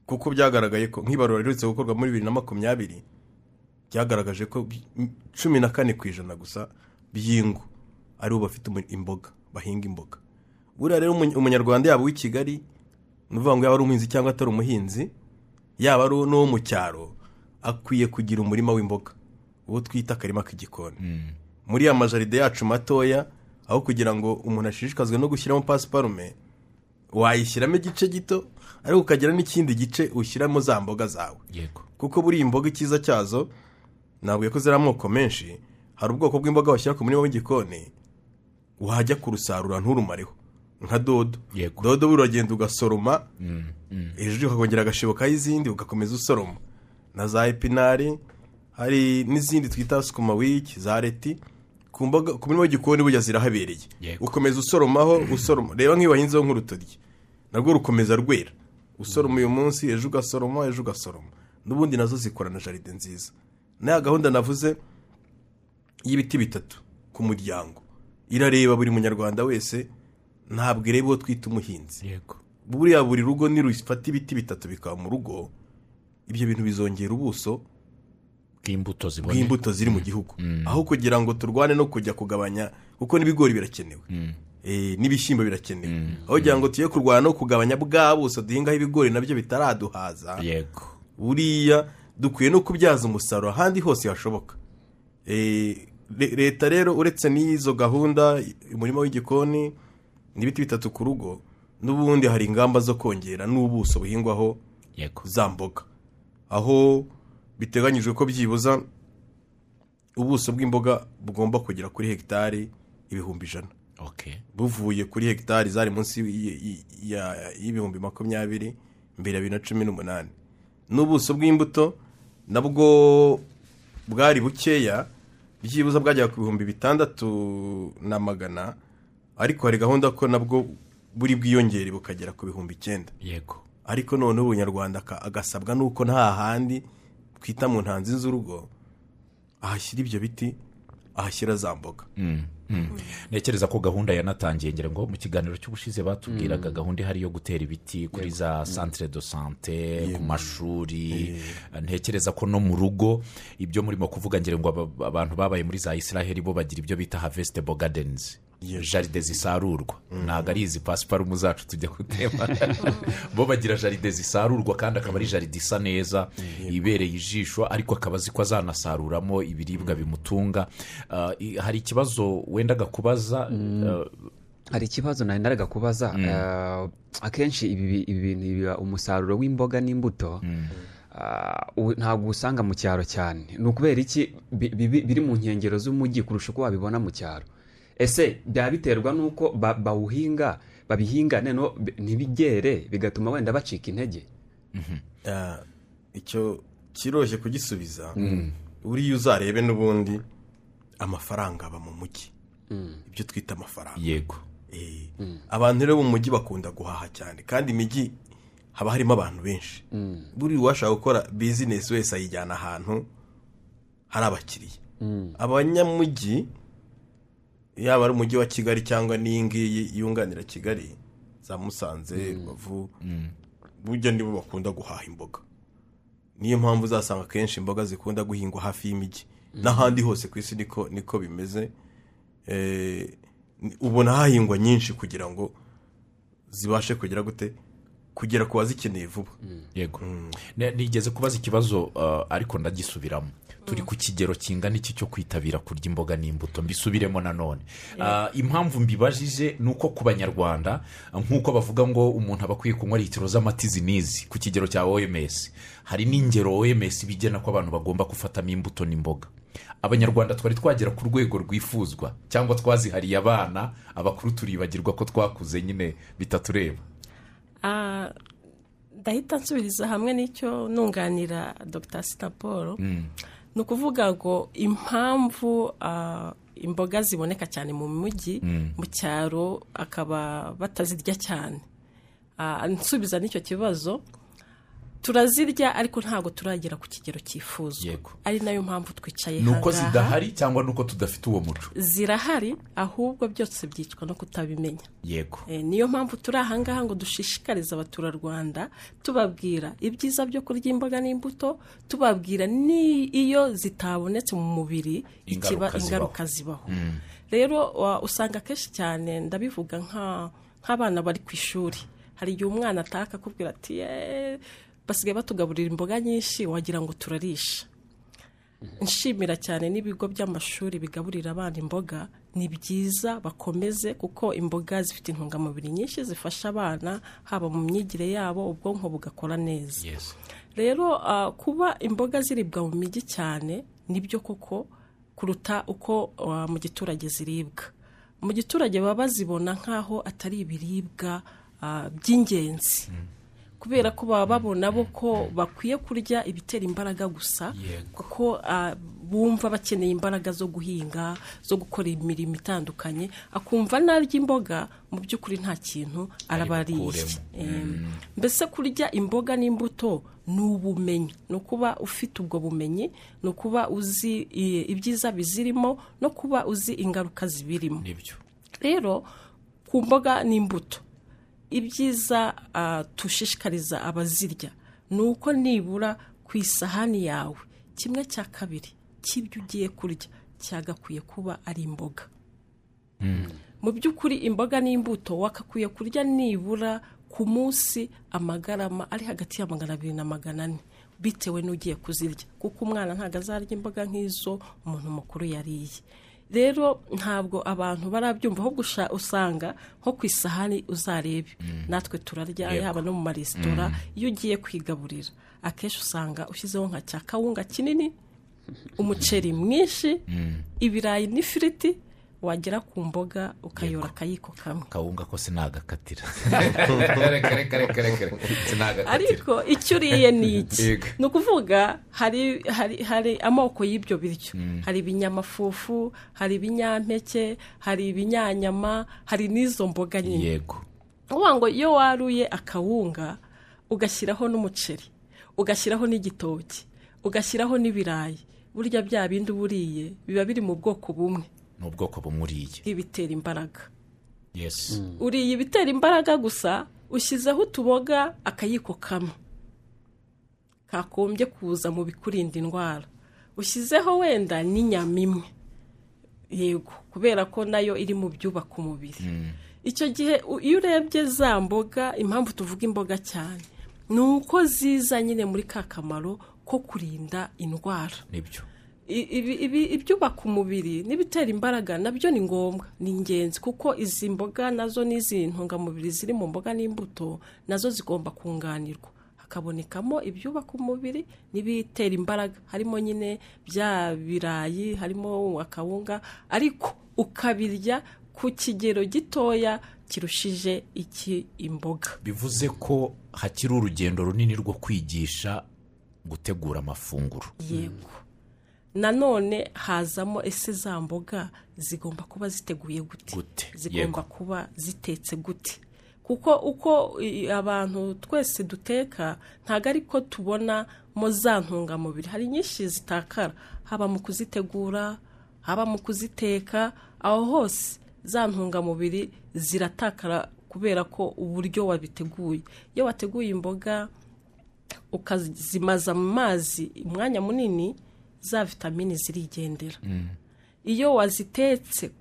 kuko byagaragaye ko nk'ibarura riherutse gukorwa muri bibiri na makumyabiri byagaragaje ko bi- m- cumi na kane ku ijana gusa by'ingo aribo bafite umu- imboga bahinga imboga buriya rero umuny- umunyarwanda yaba uw'i kigali ni ukuvuga ngo yaba ari umuhinzi cyangwa atari umuhinzi yaba ari n'uwo mu cyaro akwiye kugira umurima w'imboga uwo twita akarima k'igikoni muri ya majaride yacu matoya aho kugira ngo umuntu ashishikazwe no gushyiramo pasiparume wayishyiramo igice gito ariko ukagira n'ikindi gice ushyiramo za mboga zawe yego kuko buriya imboga icyiza cyazo ntabwo ko ziri amoko menshi hari ubwoko bw'imboga washyira ku murima w'igikoni wajya kurusarura nturumareho nka dodo Yego. dodo buriya uragenda ugasoroma hejuru ukakongera agashebo k'izindi ugakomeza usoroma na za epinari hari n'izindi twita sukuma wiki za leti ku mboga ku murima w'igikoni burya zirahabereye Yego. ukomeza usoromaho usoroma reba nk'iyo wahinzeho nk'urutoryi narwo rukomeza rwera usoroma uyu munsi ejo ugasoroma ejo ugasoroma n'ubundi nazo zikorana jaride nziza naya gahunda navuze y'ibiti bitatu ku muryango irareba buri munyarwanda wese ntabwo ireba uwo twita umuhinzi yego buriya buri rugo nirufata ibiti bitatu bikaba mu rugo ibyo bintu bizongera ubuso bw'imbuto ziboneye bw'imbuto ziri mu gihugu aho kugira ngo turwane no kujya kugabanya kuko n'ibigori birakenewe Eh, n'ibishyimbo birakenewe aho kugira ngo tujye kurwana no kugabanya bwa buso duhingaho ibigori nabyo bitaraduhaza yego buriya dukwiye no kubyaza umusaruro ahandi hose hashoboka Eh, le- leta rero uretse n'izo gahunda umurima w'igikoni n'ibiti bitatu ku rugo n'ubundi hari ingamba zo kongera n'ubuso buhingwaho yego za mboga aho biteganyijwe ko byibuza ubuso bw'imboga bugomba kugera kuri hegitari ibihumbi ijana ok buvuye kuri hegitari zari munsi y- y- ya- y'ibihumbi makumyabiri mbere ya bibiri na cumi n'umunani n'ubuso bw'imbuto nabwo bwari bukeya byibuze bwajyaga ku bihumbi bitandatu na magana ariko hari gahunda ko nabwo buri bwiyongere bukagera ku bihumbi icyenda yego ariko noneho ubunyarwanda aka- agasabwa n'uko nta handi twita mu ntanzi z'urugo ahashyira ibyo biti ahashyira za mboga ntekereza ko gahunda yanatangiye ngira ngo mu kiganiro cy'ubushize batubwiraga gahunda ihari yo gutera ibiti kuri za santire do sante ku mashuri ntekereza ko no mu rugo ibyo murimo kuvuga ngira ngo aba- abantu babaye muri za israheli bo bagira ibyo bita havesitebo gadenizi Yes. jaride zisarurwa ntabwo ari izi pasiparumu zacu tujya gutema bo bagira jaride zisarurwa kandi akaba ari jaride isa neza ibereye ijisho ariko akaba azi ko azanasaruramo ibiribwa bimutunga Ah, i- hari ikibazo wendaga kubaza ah, hari ikibazo nari naraga kubaza eh, akenshi ibi bi- ibi bintu biba umusaruro w'imboga n'imbuto ah, u- ntabwo usanga mu cyaro cyane ni ukubera iki bi- bi- biri mu nkengero z'umujyi kurusha uko wabibona mu cyaro ese byaba biterwa n'uko ba- bawuhinga babihinga noneho bi- ntibigere bigatuma wenda bacika intege Ah, icyo kiroroshye kugisubiza uriya uzarebe n'ubundi amafaranga aba mu mujyi ibyo twita amafaranga yego Eh, abantu rero bo mu mujyi bakunda guhaha cyane kandi imijyi haba harimo abantu benshi buriya uwashaka gukora bizinesi wese ayijyana ahantu hari abakiriya abanyamujyi yaba ari umujyi wa kigali cyangwa n'iyi ngiyi yunganira kigali za musanze rubavu burya nibo bakunda guhaha imboga niyo mpamvu uzasanga akenshi imboga zikunda guhingwa hafi y'imijyi n'ahandi hose ku isi niko niko bimeze Eh, ni- ubona hahingwa nyinshi kugira ngo zibashe kugera gute kugera ku bazikeneye vuba yego Ne- nigeze kubaza ikibazo ah, ariko ndagisubiramo turi ku kigero kingana iki cyo kwitabira kurya imboga n'imbuto mbisubiremo nanone Ah, impamvu mbibajije ni uko ku banyarwanda ah, nk'uko bavuga ngo umuntu aba akwiye kunywa litiro z'amatizi n'izi ku kigero cya oms hari n'ingero oms bigena ko abantu bagomba gufatamo imbuto n'imboga abanyarwanda twari twagera ku rwego rwifuzwa cyangwa twazihariye abana abakuru turibagirwa ko twakuze nyine bitatureba Ah, ndahita nsubiriza hamwe n'icyo nunganira dr sitaporo ni ukuvuga ngo impamvu ah, imboga ziboneka cyane mu mujyi mu cyaro akaba batazirya cyane Ah, nsubiza n'icyo kibazo turazirya ariko ntabwo turagera ku kigero cyifuzwa Yego. ari nayo mpamvu twicaye ni uko aha ngaha. zidahari cyangwa ni uko tudafite uwo muco zirahari ahubwo byose byicwa no kutabimenya yego Eh, niyo mpamvu turi ahangaha ngo dushishikarize abaturarwanda tubabwira ibyiza byo kurya imboga n'imbuto tubabwira n'iyo zitabonetse mu mubiri ikiba- Ingaruka zibaho. ingaruka zibaho rero wa- usanga kenshi cyane ndabivuga nka- nk'abana bari ku ishuri hari igihe umwana ataka akubwira ati "Eh, basigaye batugaburira imboga nyinshi wagira ngo turarisha nshimira cyane n'ibigo by'amashuri bigaburira abana imboga ni byiza bakomeze kuko imboga zifite intungamubiri nyinshi zifasha abana haba mu myigire yabo ubwonko bugakora neza Yes. rero ah, kuba imboga ziribwa mu mijyi cyane nibyo koko kuruta uko ah, mu giturage ziribwa mu giturage baba bazibona nk'aho atari ibiribwa ah, by'ingenzi kubera ko baba babona bo ko bakwiye kurya ibitera imbaraga gusa Yego. kuko ah, bumva bakeneye imbaraga zo guhinga zo gukora imirimo itandukanye akumva narya imboga mu by'ukuri nta kintu araba ariye bukuremo. Eh, mbese kurya imboga n'imbuto ni ubumenyi ni ukuba ufite ubwo bumenyi ni ukuba uzi i- ibyiza bizirimo no kuba uzi ingaruka zibirimo nibyo rero ku mboga n'imbuto ibyiza ah, dushishikariza abazirya ni uko nibura ku isahani yawe kimwe cya kabiri cy'ibyo ugiye kurya cyagakwiye kuba ari imboga mu by'ukuri imboga n'imbuto wakakwiye kurya nibura ku munsi amagarama ari hagati ya magana abiri na magana ane bitewe n'ugiye kuzirya kuko umwana ntabwo azarya imboga nk'izo umuntu mukuru yariye rero ntabwo abantu barabyumva ahubwo usha- usanga nko ku isahani uzarebe natwe turarya Yego. yaba no mu maresitora iyo ugiye kwigaburira akenshi usanga ushyizeho nka cya kawunga kinini umuceri mwinshi ibirayi n'ifiriti wagera ku mboga ukayora akayiko kamwe kawunga ko sinagakatira reka reka reka reka reka sinagakatira ariko icyo uriye ni iki Yego. ni ukuvuga hari hari hari amoko y'ibyo biryo hari ibinyamafufu hari ibinyampeke hari ibinyanyama hari n'izo mboga nyine yego uvuga ngo iyo waruye akawunga ugashyiraho n'umuceri ugashyiraho n'igitoki ugashyiraho n'ibirayi burya bya bindi uba uriye biba biri mu bwoko bumwe ni ubwoko bumuriye ibitera imbaraga yesi uriye ibitera imbaraga gusa ushyizeho utuboga akayiko kamwe kakombye kuza mu bikurinda indwara ushyizeho wenda n'inyama imwe yego kubera ko nayo iri mu byubaka umubiri icyo gihe u- iyo urebye za mboga impamvu tuvuga imboga cyane ni uko ziza nyine muri ka kamaro ko kurinda indwara nibyo I- ibi- ibi- ibyubaka umubiri n'ibitera imbaraga nabyo ni ngombwa ni ingenzi kuko izi mboga nazo n'izi ntungamubiri ziri mu mboga n'imbuto nazo zigomba kunganirwa hakabonekamo ibyubaka umubiri n'ibitera imbaraga harimo nyine bya birayi harimo akawunga ariko ukabirya ku kigero gitoya kirushije iki imboga bivuze ko hakiri urugendo runini rwo kwigisha gutegura amafunguro yego nanone hazamo ese za mboga zigomba kuba ziteguye gute Gute, zigomba yego. kuba zitetse gute kuko uko i- abantu twese duteka ntabwo ari ko tubonamo za ntungamubiri hari nyinshi zitakara haba mu kuzitegura haba mu kuziteka aho hose za ntungamubiri ziratakara kubera ko uburyo wabiteguye iyo wateguye imboga ukazimaza mu mazi umwanya munini za vitamini zirigendera iyo wazitetse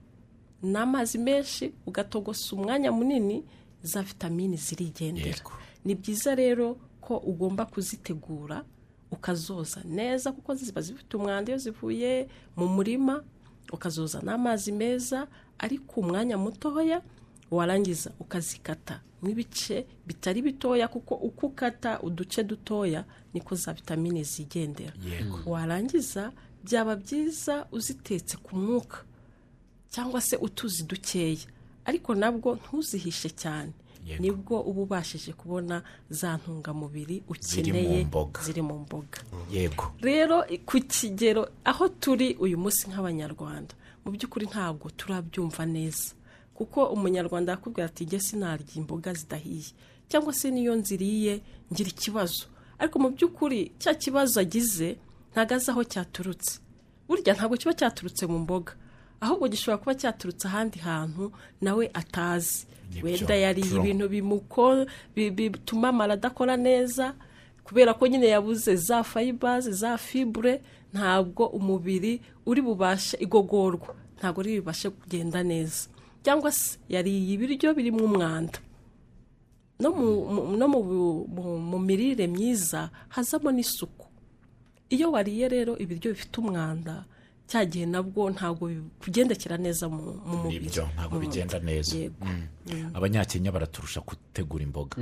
n'amazi menshi ugatogosa umwanya munini za vitamini zirigendera Yego. ni byiza rero ko ugomba kuzitegura ukazoza neza kuko ziba zifite umwanda iyo zivuye mu murima ukazoza n'amazi meza ariko umwanya mutoya warangiza ukazikata nk'ibice bitari bitoya kuko uko ukata uduce dutoya niko za vitamine zigendera warangiza byaba byiza uzitetse ku mwuka cyangwa se utuzi dukeya ariko nabwo ntuzihishe cyane Yego. nibwo uba ubashije kubona za ntungamubiri ukeneye mboga. ziri mu mboga yego rero i- ku kigero aho turi uyu munsi nk'abanyarwanda mu by'ukuri ntabwo turabyumva neza kuko umunyarwanda yakubwira ati jye sinarya imboga zidahiye cyangwa se niyo nziriye ngira ikibazo ariko mu by'ukuri cya kibazo agize ntabwo azi aho cyaturutse burya ntabwo kiba cyaturutse mu mboga ahubwo gishobora kuba cyaturutse ahandi hantu nawe atazi Nibyo, wenda yariye true. ibintu bimuko- bi- bituma amara adakora neza kubera ko nyine yabuze za fayibaze za fibure ntabwo umubiri uri bubashe igogorwa ntabwo uri bubashe kugenda neza cyangwa se yariye ibiryo birimo umwanda no mu- mu- no mu bu- mu- mu mirire myiza hazamo n'isuku iyo wariye rero ibiryo bifite umwanda cya gihe nabwo ntabwo bigendekera neza mu mu mubiri nibyo ntabwo mu mubiri. bigenda neza yego abanyakenya baraturusha gutegura imboga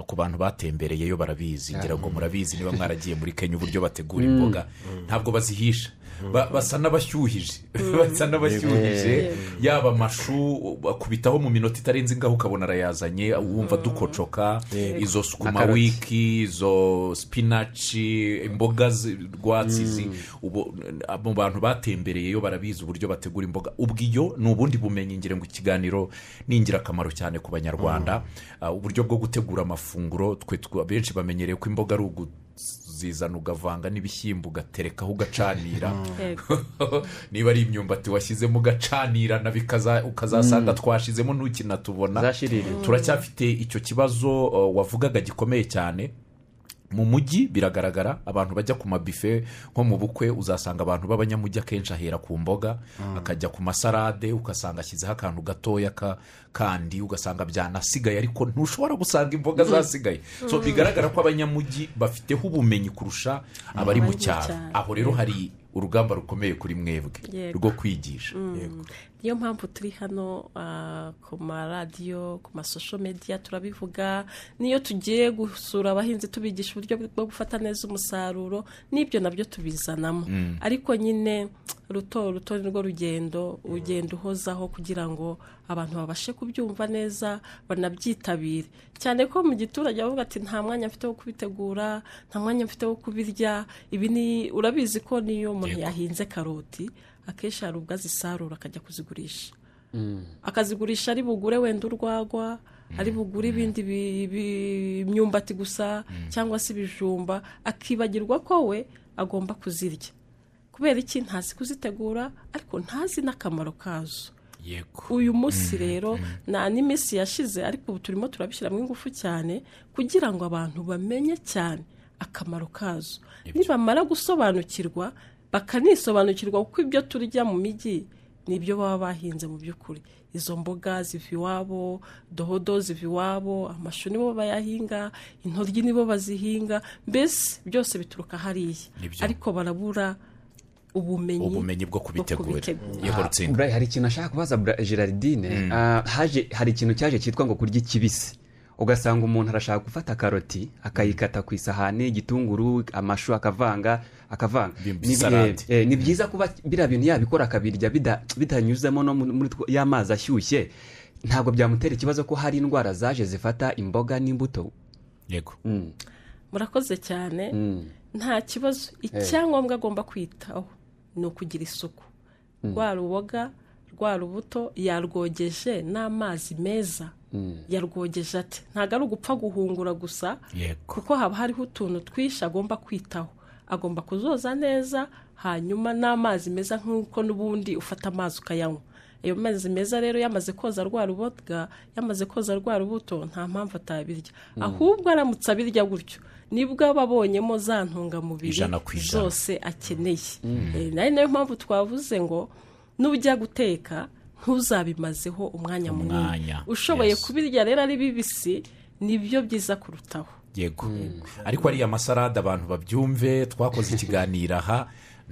ku bantu batembereyeyo barabizi ngira ngo murabizi niba mwaragiye muri kenya uburyo bategura imboga ntabwo bazihisha Ba- basa n'abashyuhije basa n'abashyuhije yaba amashu bakubitaho mu minota itarenze ingaho ukabona arayazanye wumva dukocoka izo sukuma karoti. wiki izo spinaci imboga zi- rwatsi zi- ubu- mu bantu batembereyeyo barabizi uburyo bategura imboga ubwiyo ni ubundi bumenyi ngira ngo ikiganiro ni ingirakamaro cyane ku banyarwanda Ah, uburyo bwo gutegura amafunguro twe tw- benshi bamenyereye ko imboga ari ugu- zizana ugavanga n'ibishyimbo ugaterekaho ugacanira yego niba ari imyumbati washyizemo ugacanirana bikaza- ukazasanga twashizemo ntukinatubona zashiririye turacyafite icyo kibazo uh, wavugaga gikomeye cyane mu mujyi biragaragara abantu bajya ku mabife nko mu bukwe uzasanga abantu b'abanyamujyi akenshi ahera ku mboga akajya ku masarade ugasanga ashyizeho akantu gatoya ka kandi ugasanga byanasigaye ariko ntushobora gusanga imboga zasigaye so bigaragara ko abanyamujyi bafiteho ubumenyi kurusha abari mu Abari mu cyaro cyaro. aho rero hari urugamba rukomeye kuri mwebwe Yego. rwo kwigisha niyo mpamvu turi hano ah, ku maradiyo ku masosho mediya turabivuga n'iyo tugiye gusura abahinzi tubigisha uburyo bwo gufata neza umusaruro n'ibyo nabyo tubizanamo ariko nyine ruto ruto nirwo rugendo ugenda uhozaho kugira ngo abantu babashe kubyumva neza banabyitabire cyane ko mu giturage bavuga ati nta mwanya mfite wo kubitegura nta mwanya mfite wo kubirya ibi ni urabizi ko niyo umuntu Yego. yahinze karoti akenshi hari ubwo azisarura akajya kuzigurisha akazigurisha ari bugure wenda urwagwa ari bugure ibindi bi- bi- imyumbati gusa cyangwa se ibijumba akibagirwa ko we agomba kuzirya kubera iki ntazi kuzitegura ariko ntazi n'akamaro kazo yego uyu munsi rero nta n'iminsi yashize ariko ubu turimo turabishyiramo ingufu cyane kugira ngo abantu bamenye cyane akamaro kazo nibamara gusobanukirwa bakanisobanukirwa kuko ibyo turya mu mijyi ni ibyo baba bahinze mu by'ukuri izo mboga ziva iwabo dodo ziva iwabo amashu nibo bayahinga intoryi nibo bazihinga mbese byose bituruka hariya Nibyo. ariko barabura ubumenyi ubumenyi bwo kubitegura kubitegura. yego Ah, rutsinda Burayi, hari ikintu ashaka kubaza Bra- gerardine Ah, haje hari ikintu cyaje cyitwa ngo kurya ikibisi ugasanga umuntu arashaka gufata karoti akayikata ku isahani igitunguru amashu akavanga akavanga Bim- Ni bie- salade. eh, ni byiza kuba biriya bintu yabikora akabirya bida- bitanyuzemo no muri muri two- ya mazi ashyushye ntabwo byamutera ikibazo ko hari indwara zaje zifata imboga n'imbuto yego Mm, murakoze cyane mm. nta kibazo icyangombwa agomba kwitaho ni ukugira isuku rwa ruboga rwa rubuto yarwogeje n'amazi meza yarwogeje ate ntabwo ari ugupfa guhungura gusa yego kuko haba hariho utuntu twinshi agomba kwitaho agomba kuzoza neza hanyuma n'amazi meza nk'uko n'ubundi ufata amazi ukayanywa ayo mazi meza rero yamaze koza rwa ruboga yamaze koza rwa rubuto nta mpamvu atabirya ahubwo aramutse abirya gutyo nibwo aba abonyemo za ntungamubiri Ijana ku ijana. zose akeneye Eh, nayo niyo mpamvu twavuze ngo nujya guteka ntuzabimazeho umwanya munini Umwanya, ushoboye yes. kubirya rero ari bibisi nibyo byiza kurutaho yego ariko ariya masarade abantu babyumve twakoze ikiganiro aha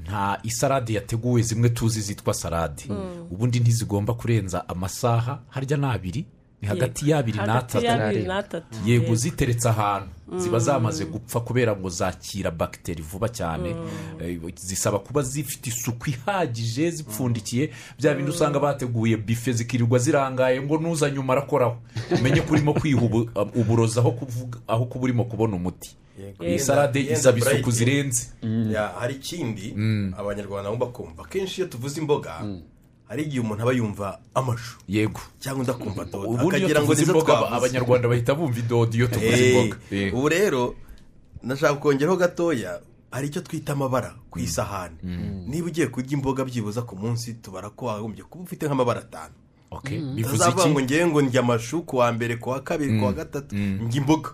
nta isarade yateguwe zimwe tuzi zitwa sarade ubundi ntizigomba kurenza amasaha harya ni abiri ni hagati y'abiri hagati n'atatu y'abiri n'atatu yego ziteretse ahantu ziba zamaze gupfa kubera ngo zakira bagiteri vuba cyane Eh, zisaba kuba zifite isuku ihagije zipfundikiye bya bindi usanga bateguye bife zikirirwa zirangaye ngo nuzanye umara akoraho umenye ko urimo kwiha ubu- uburozi aho kuvuga- aho kuba urimo kubona umuti iyi sarade Yenda isaba isuku Bright. zirenze Ya, hari ikindi abanyarwanda bagomba kumva akenshi iyo tuvuze imboga hari igihe umuntu aba yumva amashu yego cyangwa undi akumva dodo ubundi iyo akagira ngo tuvuze nizo imboga twavuze abanyarwanda bahita bumva idodo iyo tuvuze Eh, imboga Yego. ubu rero nashaka kongeraho gatoya hari icyo twita amabara ku isahani niba ugiye kurya imboga byibuza ku munsi tubara ko wagombye kuba ufite nk'amabara atanu Okay. bivuze utazavuga ngo iki ngewe ngo ndya amashu ku wa mbere ku wa kabiri ku wa gatatu ndya imboga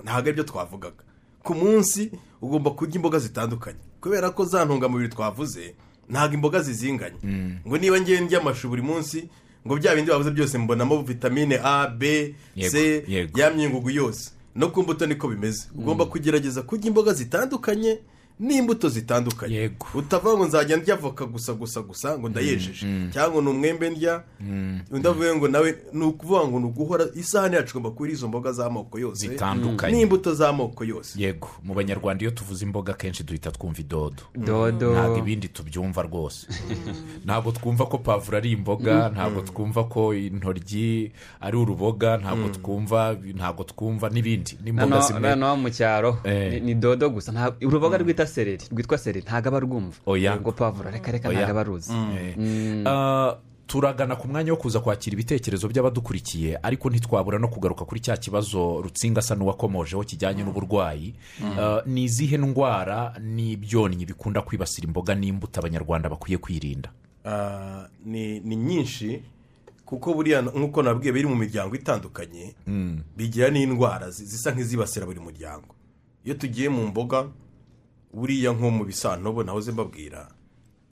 ntabwo aribyo twavugaga ku munsi ugomba kurya imboga zitandukanye kubera ko za ntungamubiri twavuze ntabwo imboga zizinganye ngo niba ngewe ndya amashu buri munsi ngo bya bindi bavuze byose mbonamo vitamine a b c Yego, yego. ya myungugu yose no ku mbuto niko bimeze ugomba kugerageza kurya imboga zitandukanye n'imbuto zitandukanye Yego. utavuga ngo nzajya ndya avoka gusa gusa gusa ngo ndayejeje cyangwa ni umwembe ndya undi avuga ngo nawe ni ukuvuga ngo ni uguhora isahani yacu igomba kuba iriho izo mboga z'amoko yose zitandukanye n'imbuto z'amoko yose yego mu banyarwanda iyo tuvuze imboga akenshi duhita twumva idodo dodo ntabwo ibindi tubyumva rwose ntabwo twumva ko pavuro ari imboga ntabwo twumva ko intoryi ari uruboga ntabwo twumva ntabwo twumva n'ibindi n'imboga Noneho- zimwe noneho mu cyaro Eh. ni- ni dodo gusa nta- uruboga rwita sereri rwitwa sereri ntago aba arwumva Oya. ubwo pavuro reka reka Oya. ntago aba aruzi Eh, ah, turagana ku mwanya wo kuza kwakira ibitekerezo by'abadukurikiye ariko ntitwabura no kugaruka kuri cya kibazo rutsinga asa n'uwakomojeho kijyanye n'uburwayi Eh, ni izihe ndwara n'ibyonnyi bikunda kwibasira imboga n'imbuto abanyarwanda bakwiye kwirinda Ah, ni ni nyinshi kuko buriya nk'uko nabwiye biri mu miryango itandukanye bigira n'indwara zi- zisa nk'izibasira buri muryango iyo tugiye mu mboga buriya nko mu bisantobo nahoze mbabwira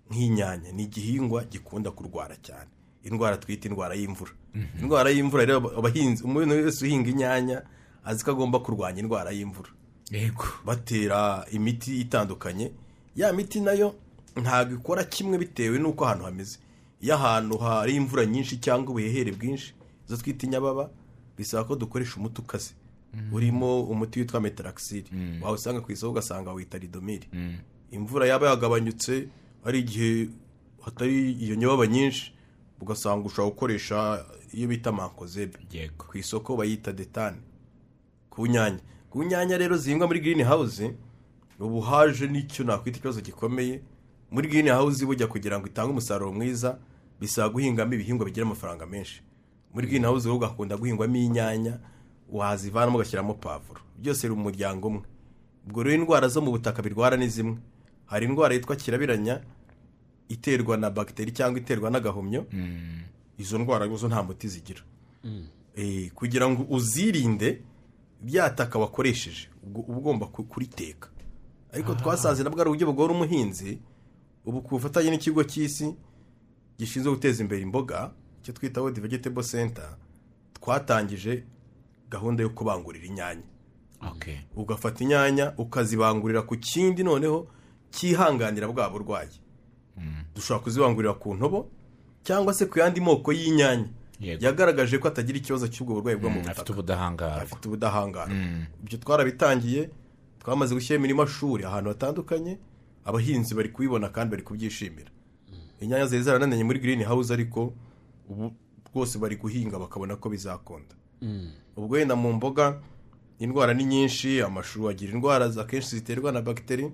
nk'inyanya ni igihingwa gikunda kurwara cyane indwara twita indwara y'imvura indwara y'imvura rero abahinzi umuntu wese uhinga inyanya azi ko agomba kurwanya indwara y'imvura yego batera imiti itandukanye ya miti nayo ntabwo ikora kimwe bitewe n'uko ahantu hameze iyo ahantu hari imvura nyinshi cyangwa ubuhehere bwinshi izo twita inyababa bisaba ko dukoresha umuti ukaze urimo umuti witwa metaraxil wawusanga ku isoko ugasanga wita ridomiri imvura yaba yagabanyutse hari igihe hatari iyo nyababa nyinshi ugasanga ushobora gukoresha iyo bita mankozebe yego ku isoko bayita detane ku nyanya ku nyanya rero zihingwa muri girini hawuze ubu haje n'icyo nakwita ikibazo gikomeye muri girini hawuze bujya kugira ngo itange umusaruro mwiza bisaba guhingamo ibihingwa bigira amafaranga menshi muri girini hawuze ahubwo hakunda guhingwamo inyanya wazivanamo ugashyiramo pavuro byose biri mu muryango umwe ubwo rero indwara zo mu butaka birwara ni zimwe hari indwara yitwa kirabiranya iterwa na bagiteri cyangwa iterwa n'agahumyo izo ndwara zo nta muti zigira Eh, kugira ngo uzirinde byataka wakoresheje ubwo uba ugomba ku- kuriteka ariko twasanze nabwo ari uburyo bugora umuhinzi ubu ku bufatanye n'ikigo cy'isi gishinzwe guteza imbere imboga icyo twita world vegetable center twatangije gahunda yo kubangurira inyanya okay ugafata inyanya ukazibangurira ku kindi noneho cyihanganira bwa burwayi dushobora kuzibangurira ku ntobo cyangwa se ku yandi moko y'inyanya Yego. yagaragaje ko atagira ikibazo cy'ubwo burwayi bwo mu afite butaka ubudahangarwa afite ubudahangarwa ibyo twarabitangiye twamaze gushyiramo amashuri ahantu hatandukanye abahinzi bari kubibona kandi bari kubyishimira inyanya zari zaranananye muri girini hawuze ariko ubu rwose bari guhinga bakabona ko bizakunda ubwo wenda mu mboga indwara ni nyinshi amashu agira indwara za- akenshi ziterwa na bagiteri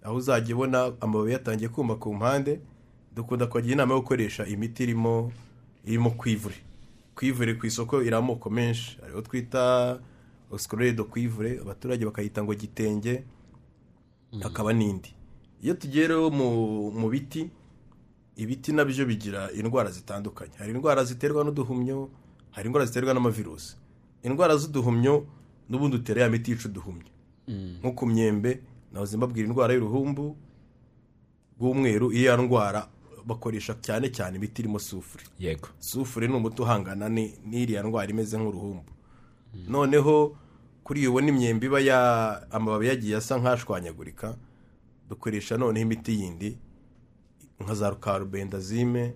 aho uzajya ubona amababi yatangiye kuma ku mpande dukunda kubagira inama yo gukoresha imiti irimo irimo kwivure kwivure ku isoko iri amoko menshi hariho twita osikorere do kwivure abaturage bakayita ngo gitenge hakaba n'indi iyo tugiye rero mu- mu biti ibiti nabyo bigira indwara zitandukanye hari indwara ziterwa n'uduhumyo hari indwara ziterwa n'amavirusi indwara z'uduhumyo n'ubundi utera ya miti yica uduhumyo nko ku myembe nahoze mbabwira indwara y'uruhumbu rw'umweru iyo ndwara bakoresha cyane cyane imiti irimo sufuri yego sufure ni umuti uhangana ni- n'iriya ndwara imeze nk'uruhumbu noneho kuri iyo ubona imyembe iba ya amababi yagiye asa nk'ashwanyagurika dukoresha noneho imiti yindi nka za rukarubendazime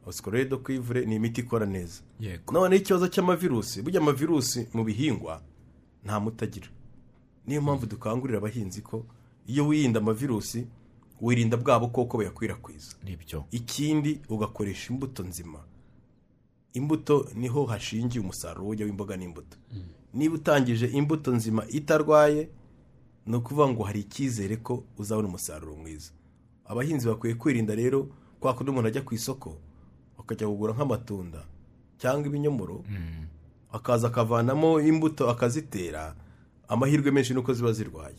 osikoredo kwivure ni imiti ikora neza yego noneho ikibazo cy'amavirusi burya amavirusi mu bihingwa nta muti agira niyo mpamvu dukangurira abahinzi ko iyo wirinda amavirusi wirinda bwa bukoko buyakwirakwiza nibyo ikindi ugakoresha imbuto nzima imbuto niho hashingiye umusaruro ujya w'imboga n'imbuto niba utangije imbuto nzima itarwaye ni ukuvuga ngo hari icyizere ko uzabona umusaruro mwiza abahinzi bakwiye kwirinda rero kwa kundi umuntu ajya ku isoko akajya kugura nk'amatunda cyangwa ibinyomoro akaza akavanamo imbuto akazitera amahirwe menshi nuko ziba zirwaye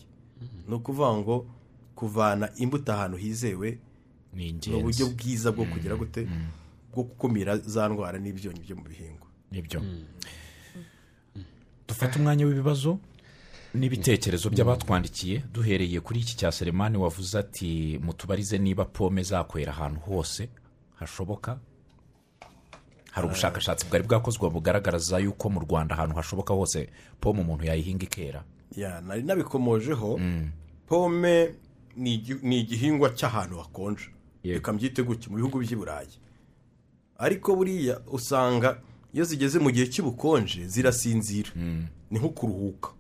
ni ukuvuga ngo kuvana imbuto ahantu hizewe ni ni uburyo ingenzi bwiza bwo kugira gute bwo gukumira za ndwara n'ibyonnyi byo mu bihingwa nibyo dufate umwanya w'ibibazo n'ibitekerezo by'abatwandikiye duhereye kuri iki cya seremani wavuze ati mutubarize niba pome zakwera ahantu hose hashoboka hari ubushakashatsi bwari bwakozwe bugaragaraza yuko mu rwanda ahantu hashoboka hose pome umuntu yayihinga ikera ya nari nabikomojeho pome ni igi- ni igihingwa cy'ahantu hakonje Yego. reka mbyite gutya mu bihugu by'i burayi ariko buriya usanga iyo zigeze mu gihe cy'ubukonje zirasinzira ni nko kuruhuka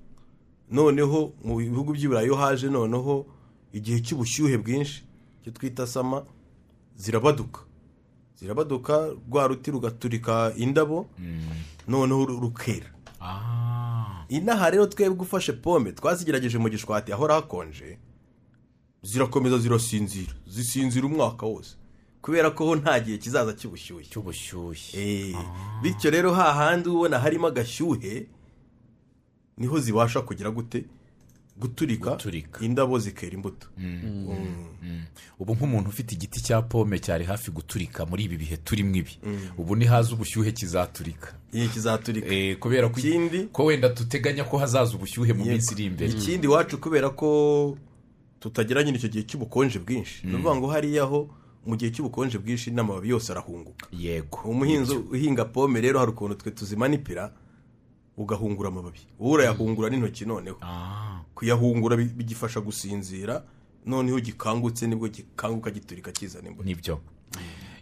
noneho mu bihugu by'i burayi iyo haje noneho igihe cy'ubushyuhe bwinshi icyo twita sama zirabaduka zirabaduka rwa ruti rugaturika indabo noneho ru- rukera inaha rero twebwe ufashe pome twazigerageje mu gishwati ahora hakonje zirakomeza zirasinzira zisinzira umwaka wose kubera ko ho nta gihe kizaza cy'ubushyuhe cy'ubushyuhe Eh, bityo rero hahandi ubona harimo agashyuhe niho zibasha kugira gute guturika, Guturika. indabo zikera imbuto ubu nk'umuntu ufite igiti cya pome cyari hafi guturika muri ibi bihe turimo ibi ubu ntihaza ubushyuhe kizaturika igihe kizaturika Eh, kubera ko Ikindi- ko wenda duteganya ko hazaza ubushyuhe mu Yego. minsi iri imbere ikindi iwacu kubera ko tutagira nyine icyo gihe cy'ubukonje bwinshi ni ukuvuga ngo hariya ho mu gihe cy'ubukonje bwinshi n'amababi yose arahunguka yego umuhinzi uhinga pome rero hari ukuntu twe tuzimanipira ugahungura amababi wowe urayahungura n'intoki noneho Ah, kuyahungura bi- bigifasha gusinzira noneho gikangutse nibwo gikanguka giturika kizana imbuto nibyo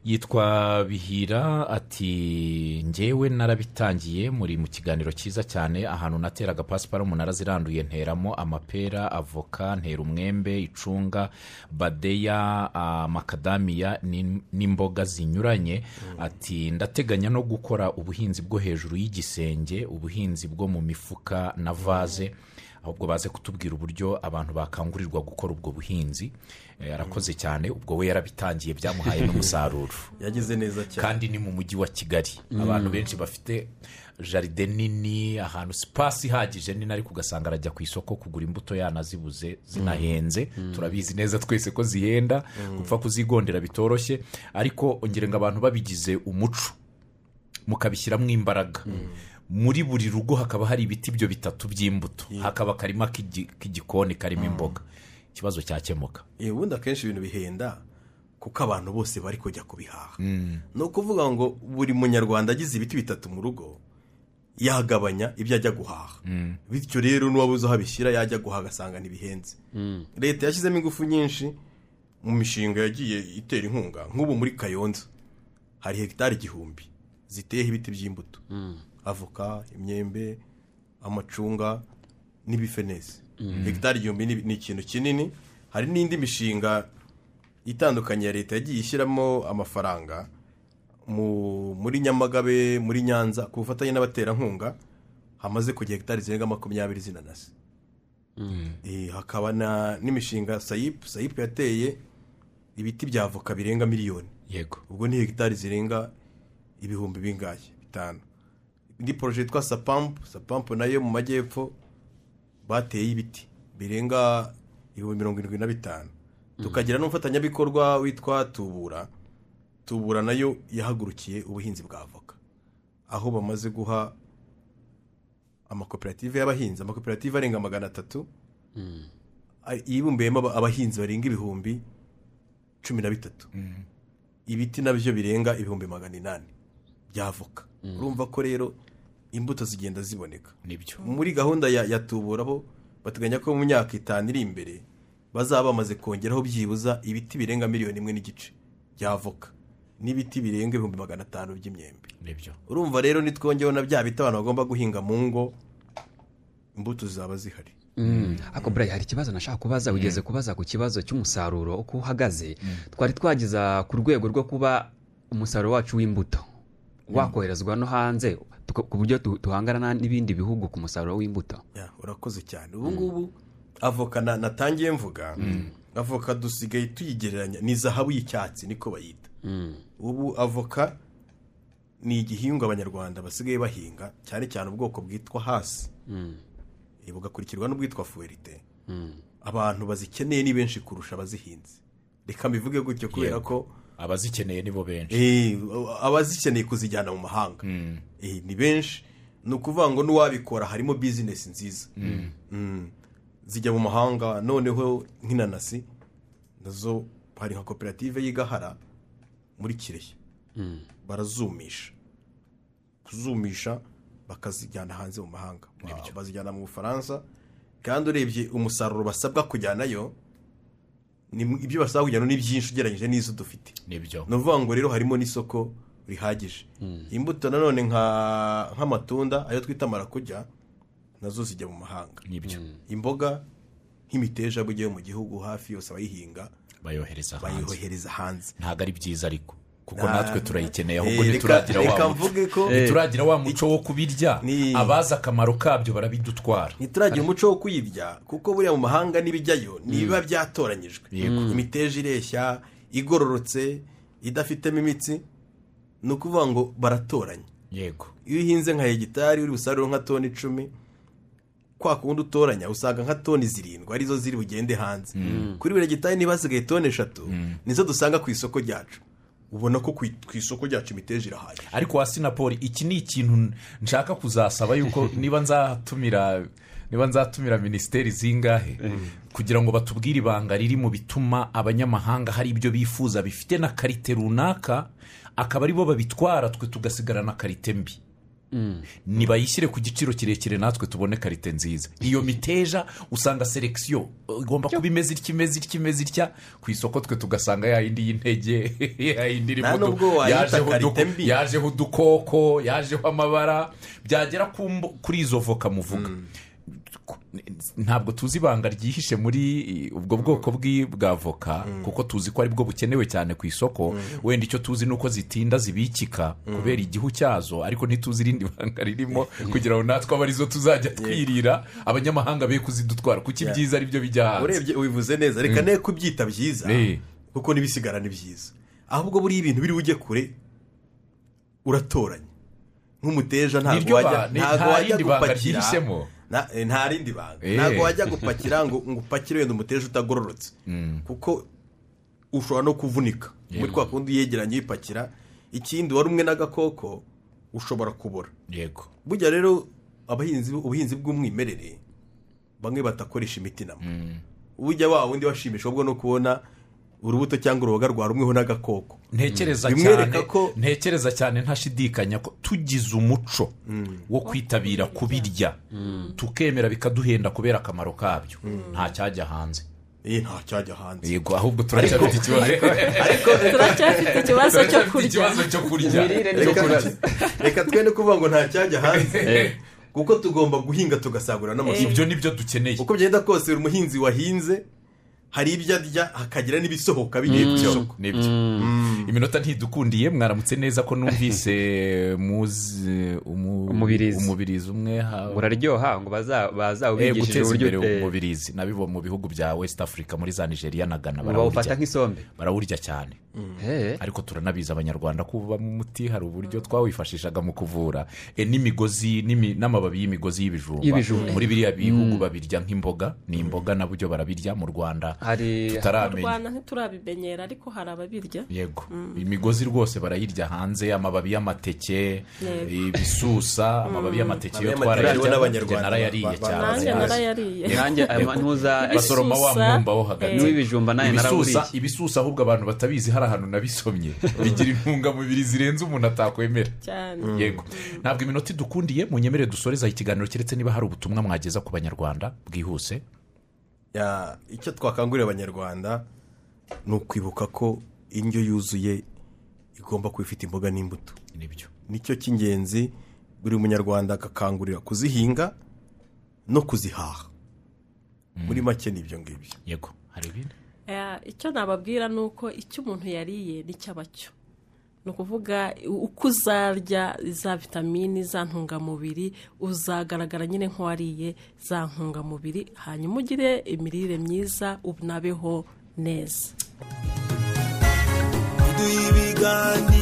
yitwa bihira ati njyewe narabitangiye muri mu kiganiro cyiza cyane ahantu nateraga pasiparumu naraziranduye nteramo amapera avoka ntera umwembe icunga badeya ah, makadamiya n'im- n'imboga zinyuranye ati ndateganya no gukora ubuhinzi bwo hejuru y'igisenge ubuhinzi bwo mu mifuka na vaze ahubwo baze kutubwira uburyo abantu bakangurirwa gukora ubwo buhinzi Eh, arakoze cyane ubwo we yarabitangiye byamuhaye n'umusaruro yagize neza cyane kandi ni mu mujyi wa kigali abantu benshi bafite jaride nini ahantu sipasi ihagije nini ariko ugasanga arajya ku isoko kugura imbuto yanazibuze zinahenze turabizi neza twese ko zihenda gupfa kuzigondera bitoroshye ariko ongera ngo abantu babigize umuco mukabishyiramo imbaraga muri buri rugo hakaba hari ibiti byo bitatu by'imbuto hakaba akarima k'igi- k'igikoni karimo imboga ikibazo cyakemuka Eh, ubundi akenshi ibintu bihenda kuko abantu bose bari kujya kubihaha ni ukuvuga ngo buri munyarwanda agize ibiti bitatu mu rugo yagabanya ibyo ajya guhaha bityo rero n'uwabuze aho abishyira yajya guhaha agasanga ntibihenze leta yashyizemo ingufu nyinshi mu mishinga yagiye itera inkunga nk'ubu muri kayonza hari hegitari igihumbi ziteyeho ibiti by'imbuto avoka imyembe amacunga n'ibifenesi hegitari igihumbi ni- ni ikintu kinini hari n'indi mishinga itandukanye ya leta yagiye ishyiramo amafaranga mu- muri nyamagabe muri nyanza ku bufatanye n'abaterankunga hamaze kujya hegitari zirenga makumyabiri z'inanasi Eh, hakaba na- n'imishinga sayipu sayipu yateye ibiti bya avoka birenga miliyoni yego ubwo ni hegitari zirenga ibihumbi bingahe bitanu indi poroje yitwa sapampu sapampu nayo mu majyepfo bateye ibiti birenga ibihumbi mirongo irindwi na bitanu tukagira n'umufatanyabikorwa witwa tubura tubura nayo yahagurukiye ubuhinzi bwa avoka aho bamaze guha amakoperative y'abahinzi amakoperative arenga magana atatu a- yibumbiyemo aba- abahinzi barenga ibihumbi cumi na bitatu ibiti nabyo birenga ibihumbi magana inani by'avoka urumva ko rero imbuto zigenda ziboneka nibyo muri gahunda ya, ya tubura bo bateganya ko mu myaka itanu iri imbere bazaba bamaze kongeraho byibuza ibiti birenga miliyoni imwe n'igice by'avoka n'ibiti birenga ibihumbi magana atanu by'imyembe nibyo urumva rero nitwongeyeho na bya biti abantu bagomba guhinga mu ngo imbuto zizaba zihari ako burayi hari ikibazo nashaka kubaza wigeze kubaza ku kibazo cy'umusaruro uko uhagaze twari twageza ku rwego rwo kuba umusaruro wacu w'imbuto wakoherezwa no hanze tuka- ku buryo tu- duhangana n'ibindi bihugu ku musaruro w'imbuto Ya, urakoze cyane ubu ngubu avoka na- natangiye mvuga avoka dusigaye tuyigereranya ni zahabu y'icyatsi niko bayita ubu avoka ni igihingwa abanyarwanda basigaye bahinga cyane cyane ubwoko bwitwa hasi Eh, bugakurikirwa n'ubwitwa fuwerite abantu bazikeneye ni benshi kurusha abazihinze reka mbivuge gutyo kubera Yego. ko abazikeneye nibo benshi Eh, abazikeneye kuzijyana mu mahanga Eh, ni benshi ni ukuvuga ngo n'uwabikora harimo bizinesi nziza Mm. zijya mu mahanga noneho nk'inanasi nazo hari nka koperative y'igahara muri kirehe barazumisha kuzumisha bakazijyana hanze mu mahanga bazijyana mu bufaransa kandi urebye umusaruro basabwa kujyanayo ni- ibyo basabwa kujyana ni byinshi ugereranyije n'izo dufite nibyo ni ukuvuga ngo rero harimo n'isoko rihagije imbuto nanone nka- nk'amatunda ayo twita marakujya nazo zijya mu mahanga nibyo imboga nk'imiteja bujya yo mu gihugu hafi yose abayihinga bayohereza hanze bayohereza hanze ntabwo ari byiza ariko kuko Nta- natwe turayikeneye ahubwo Eh, reka- ntituragira wa reka muco mvuge ko- ntituragira wa muco wo kubirya Ni- abazi akamaro kabyo barabidutwara ntituragira umuco wo kuyirya kuko buriya mu mahanga n'ibijyayo ntibiba byatoranyijwe Yego. imiteja ireshya igororotse idafitemo imitsi ni ukuvuga ngo baratoranya yego iyo uhinze nka hegitari uri busaruro nka toni icumi kwa kundi utoranya usanga nka toni zirindwi arizo ziri bugende hanze kuri buri hegitari niba hasigaye toni eshatu nizo dusanga ku isoko ryacu ubona ko ku ku isoko ryacu imiteja irahari ariko wa sinapoli iki ni ikintu nshaka kuzasaba yuko niba nzatumira niba nzatumira minisiteri zingahe kugira ngo batubwire ibanga riri mu bituma abanyamahanga hari ibyo bifuza bifite na karite runaka akaba ari bo babitwara twe tugasigarana karite mbi nibayishyire ku giciro kirekire natwe tubone karite nziza iyo miteja usanga selekisiyo igomba kuba imeze itya imeze itya imeze itya ku isoko twe tugasanga ya yindi y'intege ya yindi irimo Nta du- nubwo wayita yajeho karite udu- mbi. yajeho udukoko yajeho amabara byagera ku mbo- kuri izo voka muvuga ntabwo tuzi ibanga ryihishe muri ubwo bwoko bw'i- bwa voka kuko tuzi ko aribwo bukenewe cyane ku isoko wenda icyo tuzi ni uko zitinda zibikika kubera igihu cyazo ariko ntituzi irindi banga ririmo kugira ngo natwe abe arizo tuzajya twirira abanyamahanga be kuzidutwara kuko ibyiza ari byo bijya hanze urebye ubivuze neza reka ne kubyita byiza Eh. kuko n'ibisigara ni byiza ahubwo buriya ibintu biri bujye kure uratoranya nk'umuteja ntabwo Niryo wajya ba- ni- ntabwo nta wajya rindi banga gupakira ryihisemo. na- eh, nta rindi banga Eh. ntabwo wajya gupakira ngo ngo upakire wenda umuteja utagororotse kuko ushobora no kuvunika muri twa kundi yegeranye uyipakira ikindi wari umwe n'agakoko ushobora kubora yego burya rero abahinzi ubuhinzi bw'umwimerere bamwe batakoresha imiti namwe ujya wa wundi washimisha ahubwo no kubona urubuto cyangwa uruboga rwarumweho n'agakoko ntekereza Bimwereka cyane ko- ntekereza cyane ntashidikanya ko tugize umuco wo kwitabira kubirya tukemera bikaduhenda kubera akamaro kabyo nta cyajya hanze iyi nta cyajya hanze yego ahubwo turacyafite ikibazo turacyafite ikibazo cyo turacyafite kurya ikibazo cyo kurya Imirire Cyo Reka- kurya. reka twe no kuvuga ngo nta cyajya hanze kuko tugomba guhinga tugasagurira n'amasoko ibyo ni byo dukeneye uko byenda kose buri muhinzi wahinze hari ibyo arya hakagira n'ibisohoka bigiye ku isoko nibyo iminota ntidukundiye mwaramutse neza ko numvise muzi umu- Umubirizi. umubirizi umwe ha- uraryoha ngo baza- Eh, bazawubigishije guteza uburyo imbere eh, umubirizi nabibo mu bihugu bya west africa muri za nigeria na ghana bawufata barawurya nk'isombe barawurya cyane Eh. ariko turanabizi abanyarwanda ko uvamo umuti hari uburyo twawifashishaga mu kuvura e, n'imigozi n'imi- n'amababi y'imigozi y'ibijumba Y'ibijumba. muri biriya bihugu babirya nk'imboga ni imboga nabyo barabirya mu rwanda hari mu tutaramenya rwanda ntiturabimenyera ariko hari ababirya yego imigozi rwose barayirya hanze amababi y'amateke Yego. ibisusa amababi y'amateke yo Amababi y'amateke twarayarya n'abanyarwanda narayariye ba- ba- cyane nanjye ndayazi. narayariye nanjye aya ma- ntuza basoroma wa Ibisusa, mwumba wo hagati eh, n'uw'ibijumba nawe ibisusa narawuriye ibisusa ahubwo abantu batabizi hari ahantu nabisomye bigira intungamubiri zirenze umuntu atakwemera cyane yego ntabwo iminota idukundiye munyemere dusoreza ikiganiro keretse niba hari ubutumwa mwageza ku banyarwanda bwihuse Ya, icyo twakangurira abanyarwanda ni ukwibuka ko indyo yuzuye igomba kuba ifite imboga n'imbuto nibyo nicyo cy'ingenzi buri munyarwanda agakangurira kuzihinga no kuzihaha muri make ni ibyo ngibyo yego hari ibindi Eh, icyo nababwira ni uko icyo umuntu yariye nicyo aba cyo ni ukuvuga uko uzarya za vitamini za ntungamubiri uzagaragara nyine nk'uwariye za ntungamubiri hanyuma ugire imirire myiza unabeho neza ibiganiro